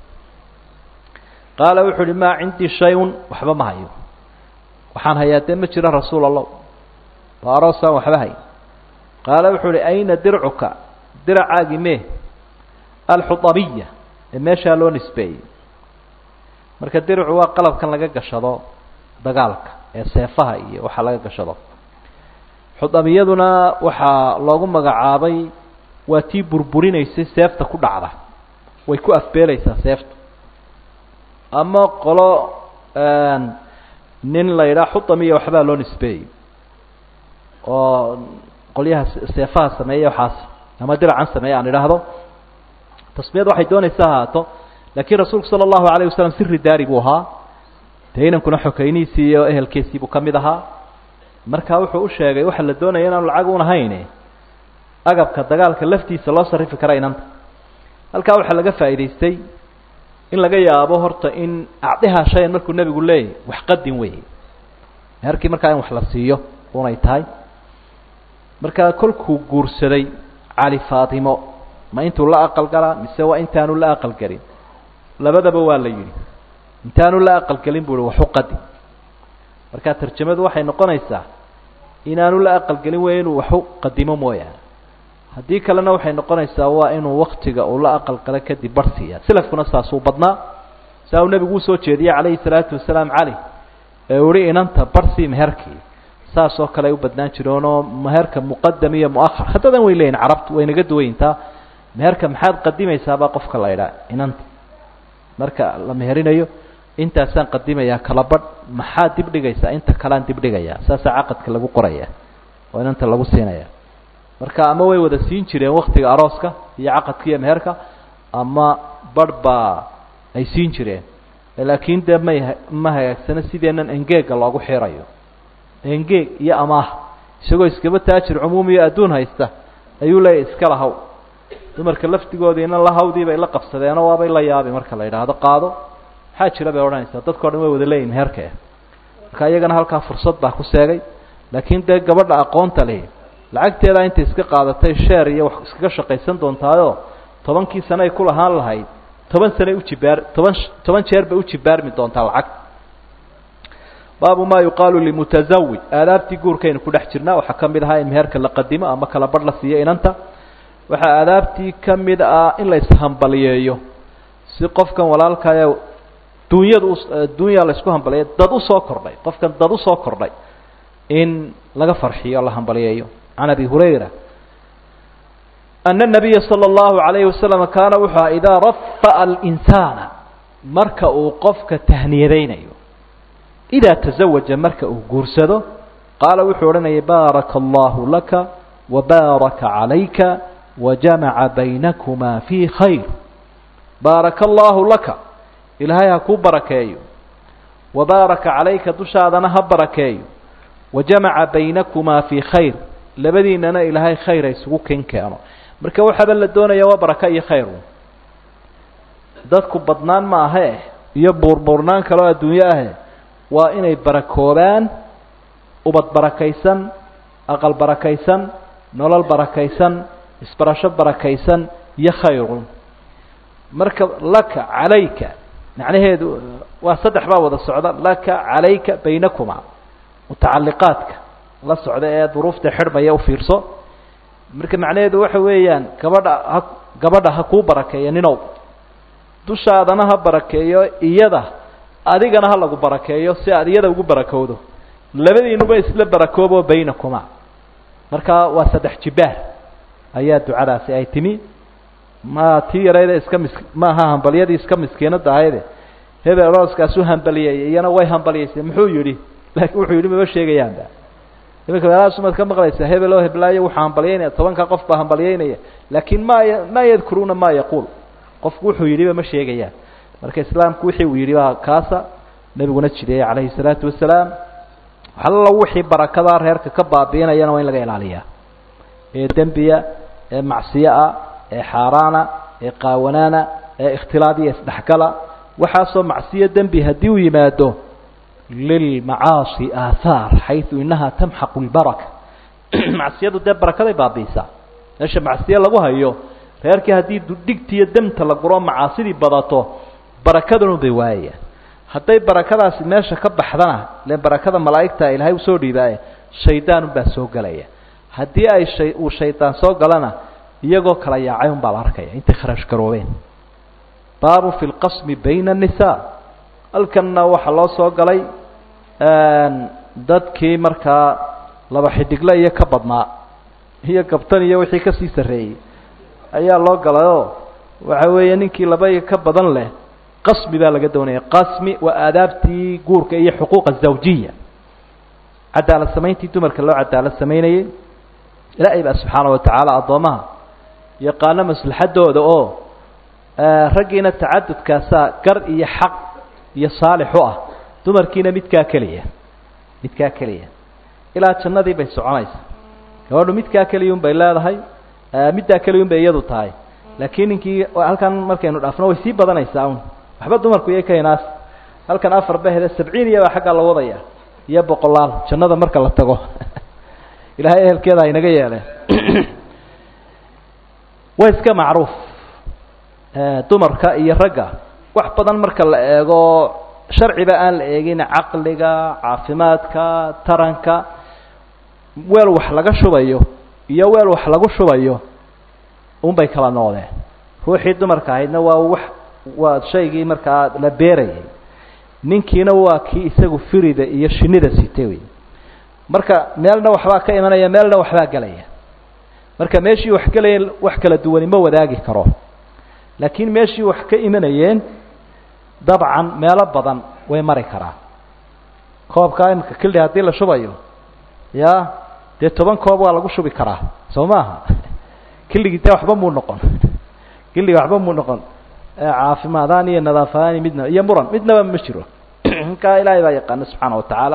qaala wuxuu uhi maa cindii shay-un waxba ma hayo waxaan hayaa dee ma jiro rasuul allah waa aroosaan waxba hay qaala wuxuu uhi ayna dircuka diracaagi mee alxudabiya ee meeshaa loo nisbeeyey marka diricu waa qalabkan laga gashado dagaalka ee seefaha iyo waxa laga gashado xudamiyaduna waxaa loogu magacaabay waa tii burburinaysay seefta ku dhacda way ku afbeelaysaa seefta ama qolo nin la yidhaha xudamiya waxbaa loo nisbeeyey oo qolyaha seefaha sameeya waxaas ama diracan sameeya aan idhaahdo tasmiyad waxay doonaysa ahaato laakiin rasuulku sala allahu alayh wasalam siri daari buu ahaa dee inankuna xokeynihiisii iyo ehelkiisii buu ka mid ahaa marka wuxuu u sheegay waxa la doonaya inaanu lacag un ahayn agabka dagaalka laftiisa loo sarifi kara inanta halkaa waxaa laga faa'idaystay in laga yaabo horta in acdihaa shayan markuu nebigu leeyahy wax qadin wey meherkii markaa in wax la siiyo unay tahay markaa kolkuu guursaday cali faatimo ma intuu la aqal galaa mise waa intaanu la aqal gelin labadaba waa la yidhi intaanu la aqal gelin bu uhi waxu qadi marka tarjamadu waxay noqonaysaa inaanu la aqal gelin weeye inuu waxu qadimo mooyaane haddii kalena waxay noqonaysaa waa inuu waktiga uu la aqal galo kadib bar siiya selafkuna saasuu badnaa saa uu nebigu usoo jeediyey calayhi salaatu wasalaam cali ee uhi inanta barsii meherkii saas oo kale ay u badnaan jireenoo meherka muqadam iyo muahar haddadan way leeyihin carabtu way naga duwayntaa meherka maxaad qadimaysaabaa qofka la idhaa inanta marka la meherinayo intaasaan qadimayaa kala badh maxaad dib dhigaysaa inta kalean dib dhigayaa saasaa caqadka lagu qoraya oo inanta lagu siinaya marka ama way wada siin jireen waktiga arooska iyo caqadka iyo meherka ama barh baa ay siin jireen laakiin dee may ma hagaagsano sideenan engeega loogu xirayo engeeg iyo amaah isagoo iskaba taajir cumuumi iyo adduun haysta ayuu leeyahy iska lahaw dumarka laftigoodiina lahawdii bay la qabsadeenoo waabay la yaabi marka la yidhaahdo qaado maxaa jira bay odhanaysaa dadkao dhan way wada leeyihin meherka marka iyagana halkaa fursad baa ku seegay laakiin dee gabadha aqoonta leh lacagteedaa intay iska qaadatay sheer iyo wax iskaga shaqaysan doontaayo tobankii sane ay ku lahaan lahayd toban sanay ujibaar toban toban jeer bay ujibaarmi doontaa lacag baabu ma yuqaalu limutazawij aadaabtii guurkaynu ku dhex jirnaa waxaa ka mid ahaa in meherka la qadimo ama kala badh la siiyo inanta waxaa aadaabtii ka mid ah in la ishambaliyeeyo si qofkan walaalkaya duunyada dunya la isku hambaliyeyo dad usoo kordhay qofkan dad usoo kordhay in laga farxiyo la hambaliyeeyo can abi hurayra ana nabiya sala allahu alayhi wasalam kaana wuxuu aha idaa rafa'a alinsaana marka uu qofka tahniyadaynayo idaa tazawaja marka uu guursado qaala wuxuu odhanayay baaraka allahu laka wabaaraka calayka wajamaca baynakumaa fii khayr baaraka allahu laka ilaahay ha kuu barakeeyo wabaaraka calayka dushaadana ha barakeeyo wajamaca baynakumaa fii khayr labadiinana ilaahay khayr ha isugu ken keeno marka waxaaba la doonaya waa baraka iyo khayr dadku badnaan ma ahe iyo buurbuurnaan kaleo adduunyo ahe waa inay barakoobaan ubad barakaysan aqal barakaysan nolol barakaysan isbarasho barakaysan iyo khayrun marka laka calayka macnaheedu waa saddex baa wada socda laka calayka baynakuma mutacalliqaadka la socda ee duruufta xidhmaya u fiirso marka macnaheedu waxa weeyaan gabadha ha gabadha ha kuu barakeeyo ninow dushaadana ha barakeeyo iyada adigana ha lagu barakeeyo si aad iyada ugu barakowdo labadiinuba isla barakoobo baynakuma marka waa saddex jibaar ayaa ducadaasi ay timi ma tii yarayda iska mis maaha hambalyadii iska miskiinada ahayde hebel arooskaasu hambaliyey iyana way hambaliyeysay muxuu yidhi laakiin wuxuu yidhi maba sheegayaanba iminka meelahasumaad ka maqlaysaa hebel oo heblaayo wuxuu hambalyeynaya tobanka qof baa hambalyeynaya laakiin ma ma yadkuruuna ma yaquul qofku wuxuu yidhiba ma sheegayaan marka islaamku wixii uu yidhi baa kaasa nebiguna jideeyey calayhi salaatu wasalaam alla wixii barakadaa reerka ka baabiinayana waa in laga ilaaliyaa ee dembiya ee macsiyo ah ee xaaraana ee qaawanaana ee ikhtilaadiya isdhexgala waxaasoo macsiyo dembi haddii uu yimaado lilmacaasi aathaar xayu inaha tamxaqu lbaraka macsiyadu dee barakaday baabiisaa meesha macsiyo lagu hayo reerkii haddii dhigtiiyo demta la guro macaasidii badato barakadanu bay waayayaan hadday barakadaasi meesha ka baxdana le barakada malaa'igta ilaahay usoo dhiibaaye shaydaanun baa soo gelaya haddii ay shay uu shaydaan soo galana iyagoo kala yaacay un baa la arkaya intay kharash garoobeen baabu fi lqasmi bayna annisaa halkanna waxaa loo soo galay dadkii markaa laba xidigle iyo ka badnaa iyo gabtan iyo wixii kasii sarreeyey ayaa loo galayoo waxa weeye ninkii laba iyo ka badan leh qasmi baa laga doonaya qasmi waa aadaabtii guurka iyo xuquuqa zawjiya cadaalad samayntii dumarka loo cadaalad samaynayey ilaahay baa subxaana watacaala addoomaha yaqaano maslaxadooda oo raggiina tacadudkaasaa gar iyo xaq iyo saalix u ah dumarkiina midkaa keliya midkaa keliya ilaa jannadii bay soconaysaa gabadhu midkaa keliya un bay leedahay middaa keliya un bay iyadu tahay laakiin ninkii halkan markaynu dhaafno way sii badanaysaa un waxba dumarku iyo kaynaas halkan afar bahde sabciin iyo baa xaggaa la wadaya iyo boqolaal jannada marka la tago ilahay ehelkeeda haynaga yeeleen waa iska macruuf dumarka iyo ragga wax badan marka la eego sharciba aan la eegin caqliga caafimaadka taranka weel wax laga shubayo iyo weel wax lagu shubayo unbay kala noqdeen ruuxii dumarka ahaydna waa wax waa shaygii markaa la beerayay ninkiina waa kii isagu firida iyo shinida sitay wey marka meelna waxbaa ka imanaya meelna waxbaa gelaya marka meeshii wax gelaya wax kala duwani ma wadaagi karo laakiin meeshii wax ka imanayeen dabcan meelo badan way mari karaa koobkaa imika kildhi haddii la shubayo ya dee toban koob waa lagu shubi karaa soo maaha killigii dee waxba muu noqon killigii waxba muu noqon caafimaadaan iyo nadaafaani midna iyo muran midnaba ma jiro ninkaa ilaahay baa yaqaana subxaana wa tacaala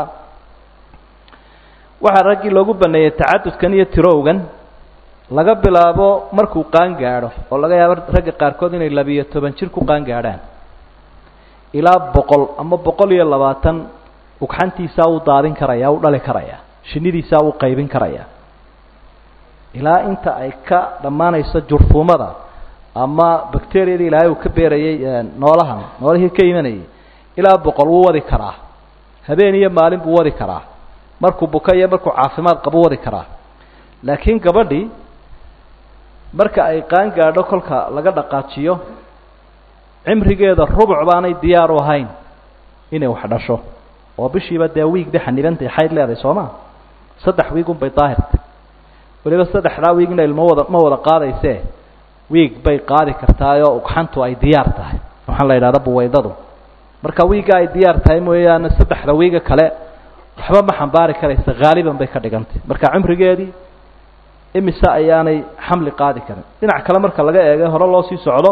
waxaa raggii loogu baneeyey tacadudkan iyo tirowgan laga bilaabo markuu qaan gaadho oo laga yaabo ragga qaarkood inay labiyo toban jir ku qaan gaadhaan ilaa boqol ama boqol iyo labaatan ugxantiisaa uu daadin karaya u dhali karaya shinidiisaa uu qaybin karaya ilaa inta ay ka dhammaanayso jurfuumada ama bacteriyada ilaahay uu ka beerayay noolahan noolihii ka imanayay ilaa boqol wuu wadi karaa habeen iyo maalin buu wadi karaa markuu buka iyo markuu caafimaad qabo wadi karaa laakiin gabadhii marka ay qaan gaadho kolka laga dhaqaajiyo cimrigeeda rubuc baanay diyaar u ahayn inay wax dhasho oo bishiiba dee wiig bay xanibantay xayd leedahay soo ma saddex wiig unbay daahirtay weliba saddexdaa wiigna ilmo wada ma wada qaadaysee wiig bay qaadi kartaayoo ugxantu ay diyaar tahay waxaan la yidhahda buwaydadu marka wiigga ay diyaar tahay mooyaane saddexda wiiga kale waxba ma xambaari karaysa haaliban bay ka dhigantay marka cimrigeedii imise ayaanay xamli qaadi karin dhinac kale marka laga eegay hore loo sii socdo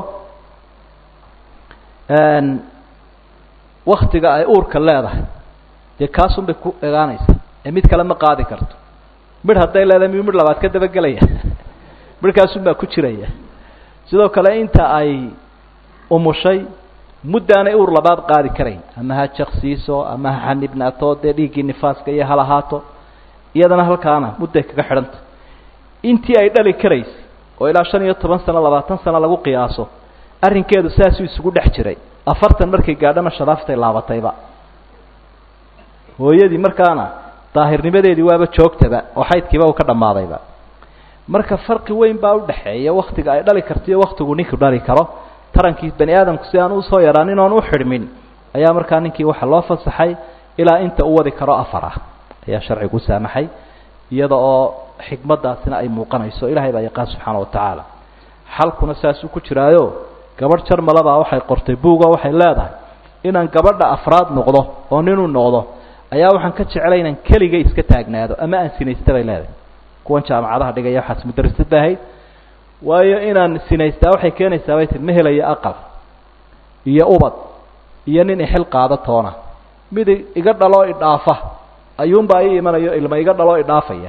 waktiga ay uurka leedahay dee kaasun bay ku egaanaysa ee mid kale ma qaadi karto midh hadday leedahay miyuu midh labaad ka dabagelaya midhkaasun baa ku jiraya sidoo kale inta ay umushay muddaanay uur labaad qaadi karayn ama ha jaqsiiso ama ha xanibnaato dee dhiiggii nifaaska iyo halahaato iyadana halkaana mudday kaga xidhanta intii ay dhali karaysay oo ilaa shan iyo toban sano labaatan sano lagu qiyaaso arrinkeedu saasuu isugu dhex jiray afartan markay gaadhana sharaaftay laabatayba hooyadii markaana daahirnimadeedii waaba joogtaba oo xaydkiiba uu ka dhammaadayba marka farqi weyn baa udhaxeeya waktiga ay dhali karto iyo waktigu ninku dhali karo tarankii bani aadamku si aan usoo yaraanin oon u xidhmin ayaa markaa ninkii waxaa loo fasaxay ilaa inta u wadi karo afar ah ayaa sharcigu saamaxay iyada oo xikmadaasina ay muuqanayso ilahay baa yaqaan subxaana wa tacaala xalkuna saasuu ku jiraayo gabadh jarmalabaa waxay qortay buugo waxay leedahay inaan gabadha afraad noqdo oo ninuu noqdo ayaa waxaan ka jecelay inaan keliga iska taagnaado ama aan sinaysta bay leedahay kuwan jaamacadaha dhigaya waxaas mudarasad ba ahayd waayo inaan sinaystaa waxay keenaysaa bay tii ma helayo aqal iyo ubad iyo nin ixil qaada toona mid iga dhaloo idhaafa ayuunbaa ii imanayo ilma iga dhaloo idhaafaya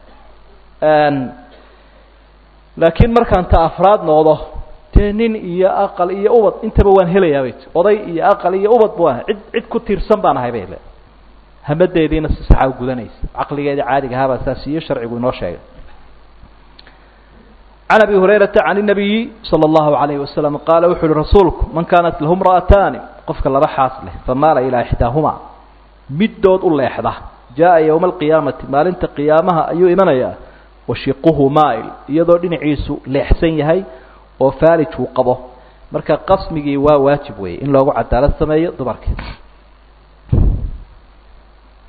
laakiin markaan ta afraad noqdo dee nin iyo aqal iyo ubad intaba waan helayaa bay ti oday iyo aqal iyo ubad baan cid cid ku tiirsan baan ahay bay le hamadeediina si saxa u gudanaysa caqligeedii caadiga ahaabaa saas iyo sharcigu inoo sheegay can abi hurayrata can الnabiyi salى اllahu عalayhi wasalam qaala wuxu uhi rasuulku man kaanat lahu mra'ataani qofka laba xaas leh famaala ilaa ixdaahumaa middood u leexda jaa yowma alqiyaamati maalinta qiyaamaha ayuu imanayaa washiquhu maail iyadoo dhinaciisu leexsan yahay oo faalij uu qabo marka qasmigii waa waajib weeye in loogu cadaalad sameeyo dumarka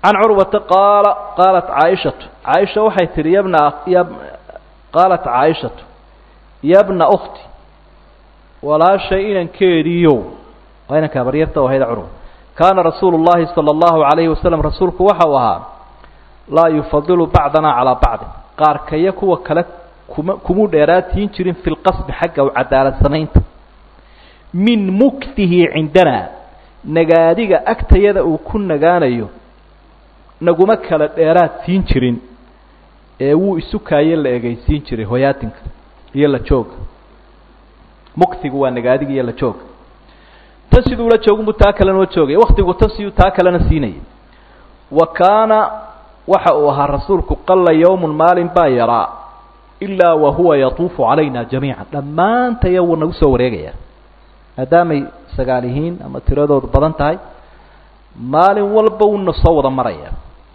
can curwata qaala qaalat caaishatu caaisha waxay tihi yabna ya qaalat caaishatu yabna ukhti walaashay inankeediiyow waa inanka habaryarta oo hayda curwa kaana rasuulu llahi sala allahu calayhi wasalam rasuulku waxa uu ahaa laa yufadilu bacdana calaa bacdin qaarkaya kuwa kale kuma kumuu dheeraatiin jirin fi lqasbi xagga u cadaalad samaynta min muktihi cindanaa nagaadiga agtayada uu ku nagaanayo naguma kala dheeraad siin jirin ee wuu isu kaaye la egeysiin jiray hoyaatinka iyo la jooga muktigu waa nagaadiga iyo la jooga tan siduu la joogunbuu taa kalena la joogaya waktigu tan siduu taa kalena siinayay wa kaana waxa uu ahaa rasuulku qalla yowmun maalin baa yaraa ilaa wa huwa yatuufu calayna jamiica dhammaantaya wuu nagu soo wareegayaa maadaamay sagaal yihiin ama tiradoodu badan tahay maalin walba wuuna soo wada maraya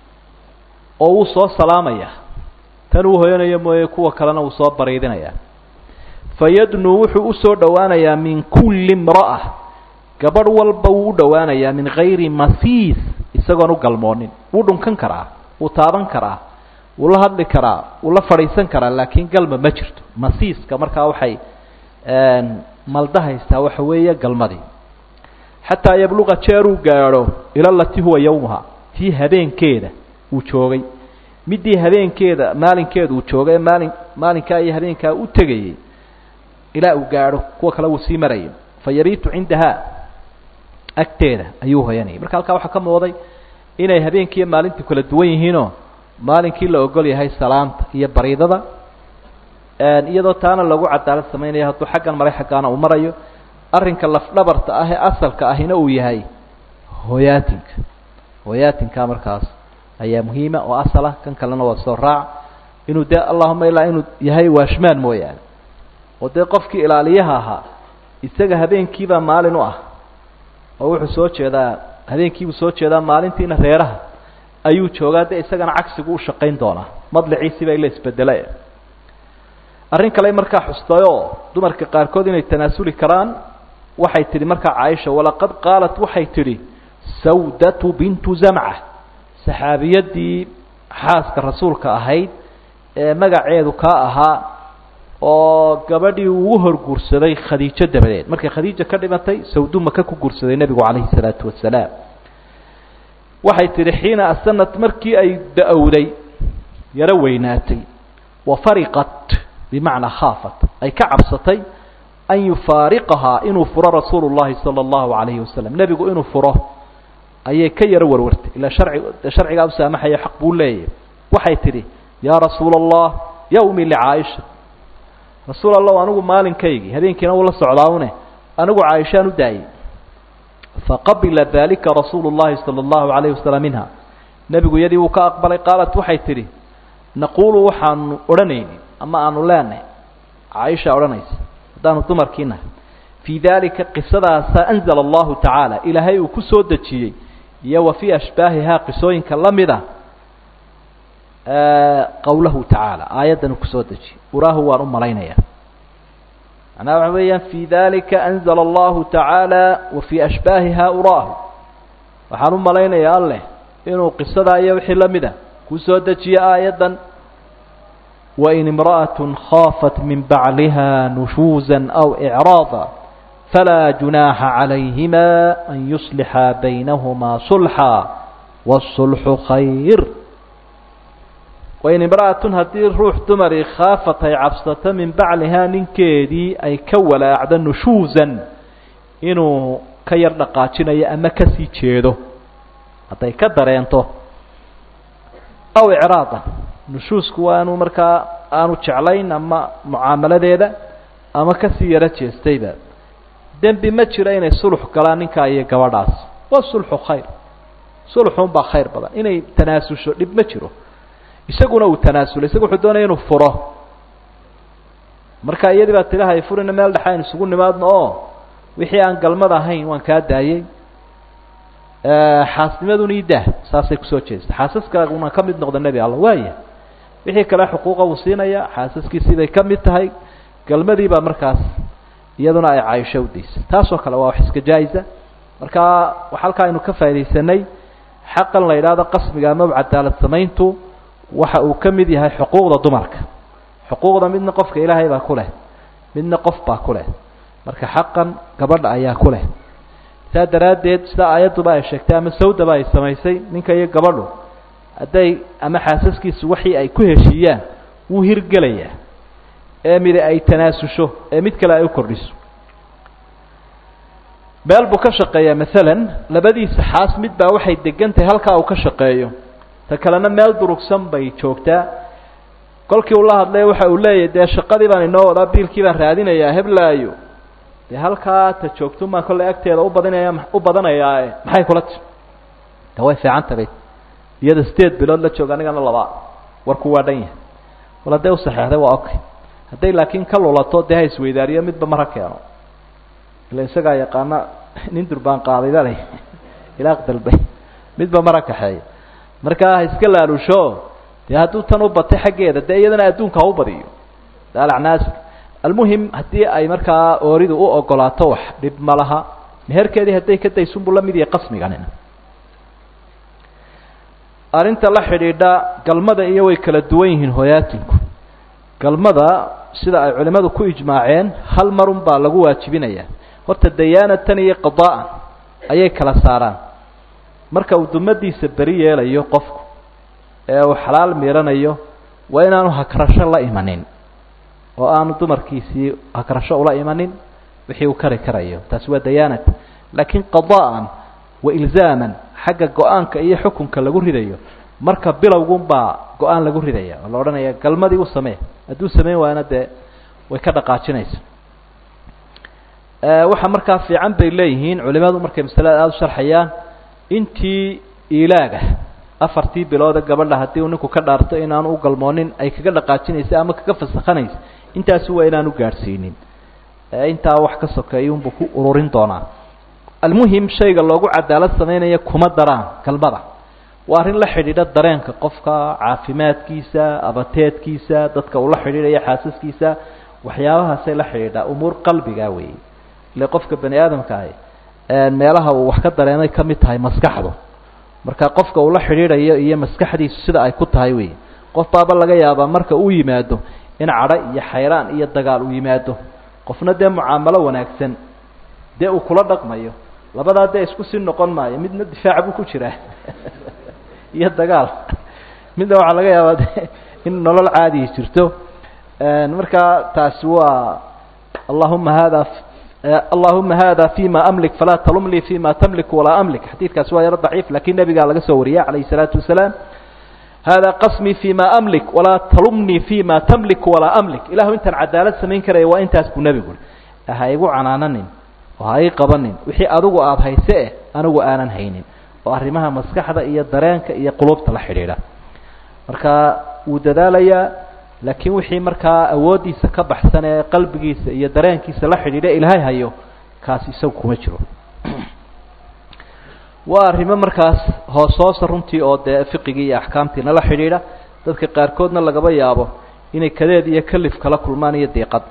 oo wuu soo salaamaya tan uu hoyanayo mooye kuwa kalena wuu soo bariidinayaa fayadnuu wuxuu usoo dhowaanayaa min kulli imra'a gabadh walba wuu u dhowaanayaa min gayri masiis isagoon u galmoonin wuu dhunkan karaa wuu taaban karaa wuu la hadli karaa wuu la fadhiisan karaa laakiin galma ma jirto masiiska markaa waxay maldahaystaa waxa weeye galmadii xataa yabluqa jeeruu gaadho ila lati huwa yowmuha tii habeenkeeda uu joogay midii habeenkeeda maalinkeeda uu joogay ee maalin maalinkaa iyo habeenkaa u tegayay ilaa uu gaadho kuwa kale wuu sii marayay fa yabiitu cindahaa agteeda ayuu hoyanayay marka halkaa waxaa ka muuqday inay habeenkiiyo maalintii kala duwan yihiinoo maalinkii la ogol yahay salaamta iyo bariidada iyadoo taana lagu cadaalad samaynayo hadduu xaggan maray xaggaana uu marayo arrinka lafdhabarta ah ee asalka ahina uu yahay hoyaatinka hoyaatinka markaas ayaa muhiima oo asal ah kan kalena waa soo raac inuu dee allahuma ilaa inuu yahay waashmaan mooyaane oo dee qofkii ilaaliyaha ahaa isaga habeenkiibaa maalin u ah oo wuxuu soo jeedaa habeenkiibuu soo jeedaa maalintiina reeraha ayuu joogaa dee isagana cagsigu u shaqayn doonaa madliciisiibaa ila isbedela arrin kale markaa xustay oo dumarka qaarkood inay tanaasuli karaan waxay tidhi markaa caaisha walaqad qaalat waxay tidhi sawdatu bintu zamca saxaabiyadii xaaska rasuulka ahayd ee magaceedu kaa ahaa oo gabadhii ugu hor guursaday khadiijo dabadeed markay khadiija ka dhimatay sawdu maka ku guursaday nebigu calayhi salaatu wasalaam waxay tidhi xiina asanat markii ay da-owday yaro weynaatay wa fariqat bimacnaa khaafat ay ka cabsatay an yufaariqahaa inuu furo rasuulu llahi sala allahu calayhi wasalam nebigu inuu furo ayay ka yaro warwartay ilaa sharci sharcigaa u saamaxaya xaq buu leeyahy waxay tidhi yaa rasuula allah yawmi licaaisha rasuul allah anigu maalinkaygii habeenkiina uu la socdaawne anigu caaishaan u daayey faqabila dalika rasuulu llahi sala allahu calayhi wasalam minha nebigu iyadii wuu ka aqbalay qaalat waxay tidhi naquulu waxaanu odhanayni ama aanu leenahay caaisha odhanaysa haddaanu dumarkii nahay fii dalika qisadaasa anzala allahu tacaala ilaahay uu ku soo dejiyey iyo wa fii ashbaahihaa qisooyinka la mida qowlahu tacaala aayaddan uu kusoo dejiyey uraahu waan u malaynaya macnaha waxa weeyaan fii dalika anzala allahu tacaala wa fii ashbaahihaa uraahu waxaan u malaynayaa alleh inuu qisadaa iyo wixii la mida kusoo dejiye aayaddan wain imra'aة khaafat min bacliha nushuuza aw icraada falaa junaaxa calayhima an yuslixa baynahumaa sulxa wاsulxu khayr wain imra'atun haddii ruux dumarii khaafat ay cabsato min baclihaa ninkeedii ay ka walaacdo nushuusan inuu ka yar dhaqaajinayo ama kasii jeedo hadday ka dareento aw icraadan nushuusku waa inuu markaa aanu jeclayn ama mucaamaladeeda ama kasii yaro jeestayba dembi ma jiro inay sulux galaan ninkaa iyo gabadhaas waa sulxu khayr sulxunbaa khayr badan inay tanaasusho dhib ma jiro isaguna uu tanaasulay isaga wuxuu doonaya inuu furo marka iyadii baa tilahay furina meel dhexe aynu isugu nimaadno oo wixii aan galmad ahayn waan kaa daayey xaasnimaduna idaah saasay kusoo jeesta xaasaskaaguna ka mid noqda nebi alla waaya wixii kale xuquuqa uu siinaya xaasaskiisii bay ka mid tahay galmadii baa markaas iyaduna ay caaisho udaysay taasoo kale waa wax iska jaa-isa marka halkaa aynu ka faa'idaysanay xaqan la yidhaahdo qasmiga amaba cadaalad samayntu waxa uu ka mid yahay xuquuqda dumarka xuquuqda midna qofka ilaahay baa ku leh midna qof baa ku leh marka xaqan gabadha ayaa ku leh saa daraaddeed sida aayadduba ay sheegtay ama sawdaba ay samaysay ninka iyo gabadhu hadday ama xaasaskiisu waxii ay ku heshiiyaan wuu hirgelayaa ee midi ay tanaasusho ee mid kale ay u kordhiso meel buu ka shaqeeyaa maalan labadiisa xaas mid baa waxay degan tahay halkaa uu ka shaqeeyo ta kalena meel durugsan bay joogtaa kolkii uu la hadlay waxa uu leeyahy dee shaqadii baan inoo wadaa biilkii baan raadinayaa heblaayo dee halkaa ta joogtun baan kolley agteeda ubadinaya u badanayaae maxay kula ti de way fiican tabay iyada sideed bilood la jooga anigana laba warku waa dhan yahay wal hadday usaxeexday waa okay hadday laakiin ka lulato dee ha isweydaariyo midba mara keeno ila isagaa yaqaana nin durbaan qaaday bale ilaaq dalbay midba mara kaxeeya markaa ha iska laalusho dee hadduu tan u batay xaggeeda dee iyadana adduunka ha u badiyo daalacnaas almuhim haddii ay markaa ooridu u ogolaato wax dhib ma laha meherkeedii hadday ka daysunbuu la mid yahay qasmiganina arrinta la xidhiidha galmada iyo way kala duwan yihiin hoyaatinku galmada sida ay culimmadu ku ijmaaceen hal marun baa lagu waajibinayaa horta dayaanatan iyo qadaa'an ayay kala saaraan marka uu dumadiisa beri yeelayo qofku ee uu xalaal miiranayo waa inaanu hakrasho la imanin oo aanu dumarkiisii hakrasho ula imanin wixii uu kari karayo taasi waa dayaanat laakiin qadaa'an wa ilzaaman xagga go-aanka iyo xukunka lagu ridayo marka bilowgunbaa go-aan lagu ridaya oo la odhanaya galmadii u samee hadduu sameyn waana dee way ka dhaqaajinaysa waxa markaa fiican bay leeyihiin culimadu markay masalada aada u sharxayaan intii ilaaga afartii bilooda gabadha haddii uu ninku ka dhaarto inaanu u galmoonin ay kaga dhaqaajinaysa ama kaga fasakhanaysa intaasi waa inaanu gaadhsiinin intaa wax ka sokeeya unbuu ku ururin doonaa almuhim shayga loogu cadaalad samaynaya kuma daraan galmada waa arrin la xidhiidha dareenka qofka caafimaadkiisa abateedkiisa dadka uu la xidhiidhaya xaasaskiisa waxyaabahaasay la xidhiidhaa umuur qalbiga weeye ile qofka bani aadamka ahi meelaha uu wax ka dareemay ka mid tahay maskaxdu marka qofka uu la xidhiidhayo iyo maskaxdiisu sida ay ku tahay wey qof baaba laga yaabaa marka uu yimaado in cadho iyo xayraan iyo dagaal uu yimaado qofna dee mucaamalo wanaagsan dee uu kula dhaqmayo labadaa dee isku sii noqon maayo midna difaac buu ku jiraa iyo dagaal midna waxaa laga yaabaa de in nolol caadihi jirto markaa taasi waa allahuma hada allahuma hada fima amlik falaa talumlii fima tamlik walaa amlik xadiidkaasi waa yaro daciif lakin nebigaa laga soo wariyay calayh الsalaatu wasalaam hada qasmii fima amlik walaa talumnii fima tamlik walaa amlik ilahu intaan cadaalad samayn karaya waa intaas buu nebigu ui ha igu canaananin oo ha ii qabanin wixii adigu aada hayse eh anigu aanan haynin oo arrimaha maskaxda iyo dareenka iyo qulubta la xidhiidha marka wuu dadaalayaa laakiin wixii markaa awooddiisa ka baxsan ee qalbigiisa iyo dareenkiisa la xidhiidha ilaahay hayo kaasi isagu kuma jiro waa arrimo markaas hoos hoosa runtii oo dee fiqigii iyo axkaamtiina la xidhiidha dadka qaarkoodna lagaba yaabo inay kadeed iyo kalif kala kulmaan iyo diiqad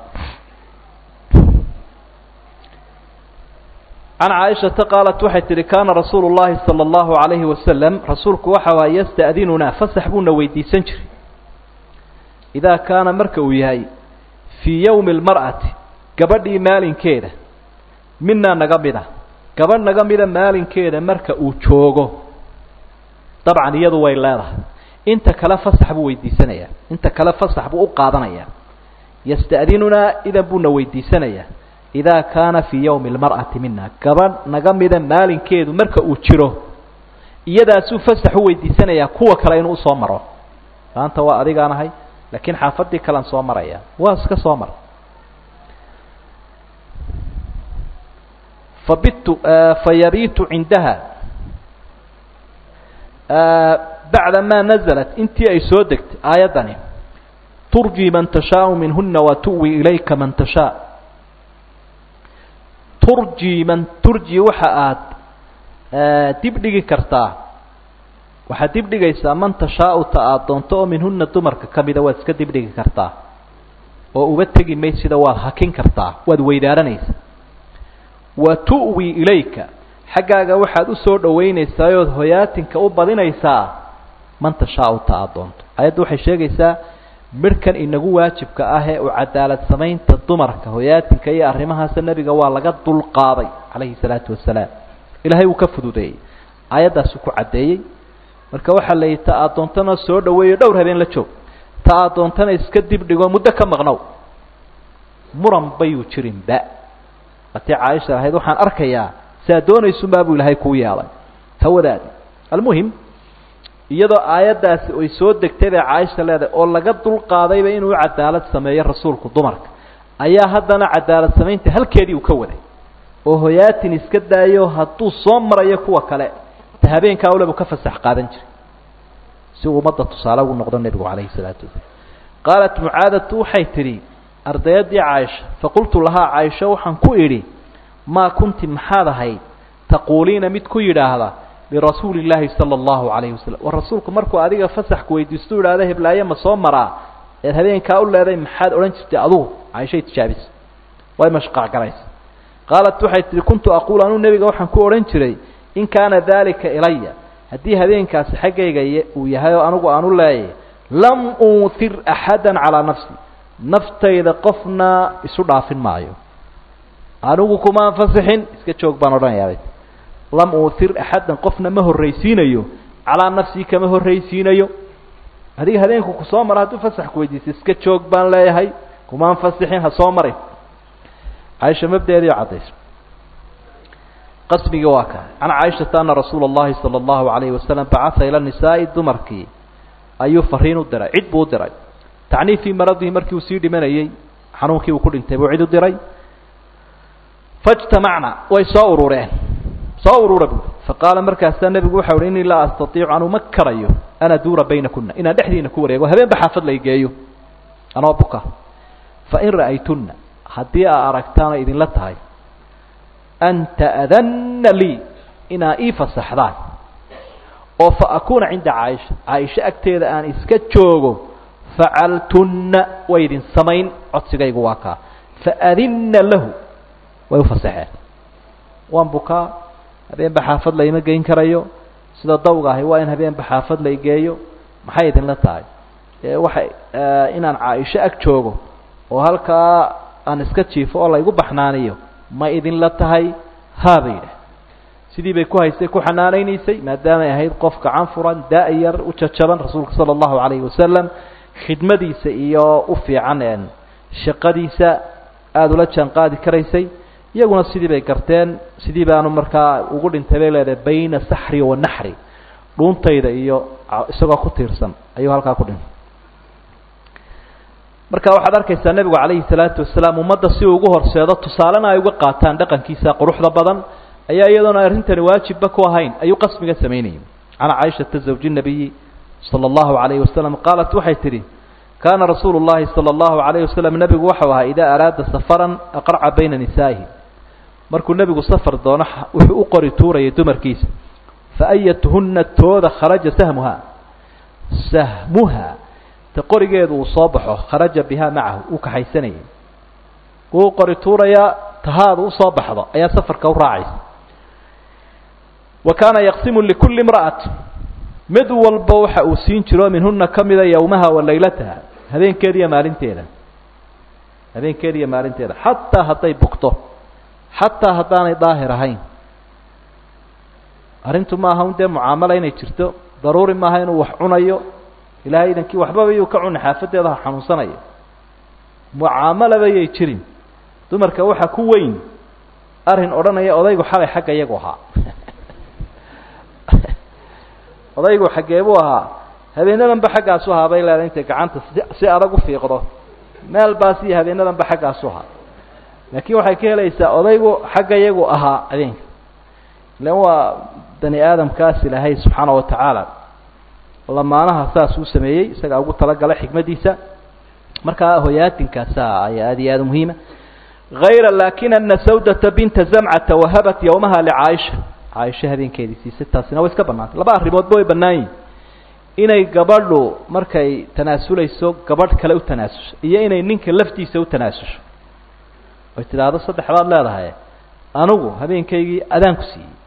can caaishata qaalat waxay tihi kaana rasuulu llahi sala allahu calayhi wasalam rasuulku waxa waa yasta'dinunaa fasax buuna weydiisan jiray idaa kaana marka uu yahay fii yowmi almar'ati gabadhii maalinkeeda minaa naga mida gabadh naga mida maalinkeeda marka uu joogo dabcan iyadu way leedahay inta kale fasax buu weydiisanayaa inta kale fasax buu u qaadanayaa yasta'dinunaa idan buuna weydiisanayaa idaa kaana fii yowmi almar'ati mina gabadh naga mida maalinkeedu marka uu jiro iyadaasuu fasax u weydiisanayaa kuwa kale inuu usoo maro maanta waa adigaan ahay laakiin xaafadii kalean soo maraya waa iska soo mara fabitu fayabitu cindaha bacda ma naزlat intii ay soo degtay aayaddani turji man tashaau minhuna wa tu'wi ilayka man tashaa turji man turji waxa aada dib dhigi kartaa waxaad dib dhigaysaa man tashaau ta aada doonto oo minhuna dumarka ka mida waad iska dib dhigi kartaa oo uba tegi maysida waad hakin kartaa waad weydaaranaysaa wa tu'wi ilayka xaggaaga waxaad usoo dhaweynaysaa ood hoyaatinka u badinaysaa man tashaau ta aad doonto ayadda waxay sheegaysaa midhkan inagu waajibka ah ee u cadaalad samaynta dumarka hoyaatinka iyo arrimahaasa nebiga waa laga dulqaaday calayhi salaatu wasalaam ilaahay wuu ka fududeeyey aayaddaasuu ku caddeeyey marka waxaa la yidhi ta aad doontana soo dhaweeyo dhowr habeen la joog ta aad doontana iska dib dhigo muddo ka maqnow muran bayuu jirinba hatii caaisha ahayd waxaan arkayaa saa doonaysunbaa buu ilaahay kuu yeelay hawadaadi almuhim iyadoo aayaddaasi ay soo degtay bay caaisha leedahay oo laga dulqaadayba inuu cadaalad sameeyo rasuulku dumarka ayaa haddana cadaalad samaynta halkeedii uu ka waday oo hoyaatin iska daayo hadduu soo marayo kuwa kale ta habeenkaa ule buu ka fasax qaadan jiray si uu ummadda tusaale ugu noqdo nebigu calayhi salaatu wasalaam qaalat mucaadatu waxay tidhi ardayaddii caaisha faqultu lahaa caaisha waxaan ku idhi maa kunti maxaad ahayd taquuliina mid ku yidhaahda lirasuuli llaahi sala allahu calayhi wasalam war rasuulku markuu adiga fasaxku weydiistu idhahda heblaaye ma soo maraa eed habeenkaa u leeday maxaad odhan jirtay adugu caaishay tijaabisa way mashqac galaysa qaalat waxay tihi kuntu aquul anuu nebiga waxaan ku odhan jiray in kaana daalika ilaya haddii habeenkaasi xaggayga uu yahay oo anigu aanu leeyay lam uuhir axada calaa nafsi naftayda qofna isu dhaafin maayo anigu kuma anfasixin iska joog baan odhanayaa lam uuhir axadan qofna ma horraysiinayo calaa nafsii kama horraysiinayo adiga habeenku kusoo mara hadduu fasax ku weydiisa iska joog baan leeyahay kuma anfasixin ha soo marin caaisha mabdeediio caddayso qasmigii waa ka can caaishata ana rasuula اllahi salى اllahu alayhi wasalam bacaa ila nisaa'i dumarkii ayuu fariin u diray cid buu u diray tacnii fii maradihi markii uu sii dhimanayey xanuunkii uu ku dhintay buu cid u diray faاjtamacna way soo urureen soo urura bu faqaala markaasaa nebigu waxa uhi inii laa astaiicu anuu ma karayo an aduura baynakuna inaan dhexdiina ku wareego habeenba xaafad la igeeyo anoo buka fain ra'aytuna haddii aa aragtaan oo idinla tahay an ta'danna lii inaa ii fasaxdaan oo fa akuuna cinda caaisha caaisho agteeda aan iska joogo facaltunna way idin samayn codsigaygu waa kaa faadinna lahu way u fasaxeen waan bukaa habeenba xaafad layma geyn karayo sida dawga ahi waa in habeenba xaafad la igeeyo maxay idinla tahay waxay inaan caaisho ag joogo oo halkaa aan iska jiifo oo laygu baxnaaniyo ma idinla tahay haabay yidhah sidii bay ku haystay ku xanaanaynaysay maadaamay ahayd qof gacan furan da-yar u jajaban rasuulka sala allahu calayhi wasalam khidmadiisa iyo u fiican shaqadiisa aada ula jaan qaadi karaysay iyaguna sidii bay garteen sidii baanu markaa ugu dhintay bay leedahay bayna saxri wa naxri dhuuntayda iyo isagoo ku tiirsan ayuu halkaa ku dhintay marka waxaad arkaysaa nebigu calayhi salaatu wasalaam ummadda si uu ugu horseedo tusaalena ay uga qaataan dhaqankiisa quruxda badan ayaa iyadoona arrintani waajibba ku ahayn ayuu qasmiga samaynayay can caaishata zawji nabiyi sala allahu calayhi wasalam qaalat waxay tidhi kaana rasuulu llahi sala allahu calayhi wasalam nebigu waxau ahaa idaa araada safaran aqraca bayna nisaa'ihi markuu nebigu safar doono wuxuu u qori tuurayay dumarkiisa fa ayatuhunna tooda kharaja sahmuha sahmuha ta qorigeedu uu soo baxo kharaja bihaa macahu uu kaxaysanayay wuu qori tuurayaa tahaadu usoo baxdo ayaa safarka u raacaysa wa kaana yaqsimu likulli imra'ati mid walba waxa uu siin jiro minhuna ka mida yowmaha wa laylataha habeenkeeda iyo maalinteeda habeenkeeda iyo maalinteeda xataa hadday bugto xataa haddaanay daahir ahayn arrintu maaha un dee mucaamala inay jirto daruuri maaha inuu wax cunayo ilahay idankii waxbaba yuu ka cuna xaafadeeda ha xanuunsanayo mucaamalaba yay jirin dumarka waxaa ku weyn arrin odhanaya odaygu xalay xagga iyagu ahaa odaygu xaggee buu ahaa habeenadanba xaggaasu ahaa bay leedahay intay gacanta si si adag u fiiqdo meel baas iyo habeenadanba xaggaasu ahaa laakiin waxay ka helaysaa odaygu xagga iyagu ahaa habeenka ilan waa bani aadamkaas ilaahay subxaana wa tacaala lamaanaha saas uu sameeyey isagaa ugu talagalay xikmadiisa markaa hoyaatinkaasa ayaa aad iyo aada muhiima hayra lakin ana sawdata binta zamcata wahabat yowmaha licaaisha caaisha habeenkeedii siisay taasina way iska banaantay laba arrimoodba way bannaan yihin inay gabadhu markay tanaasulayso gabadh kale u tanaasusho iyo inay ninka laftiisa u tanaasusho oy tidhaahdo saddex baad leedahay anigu habeenkaygii adaanku siiyey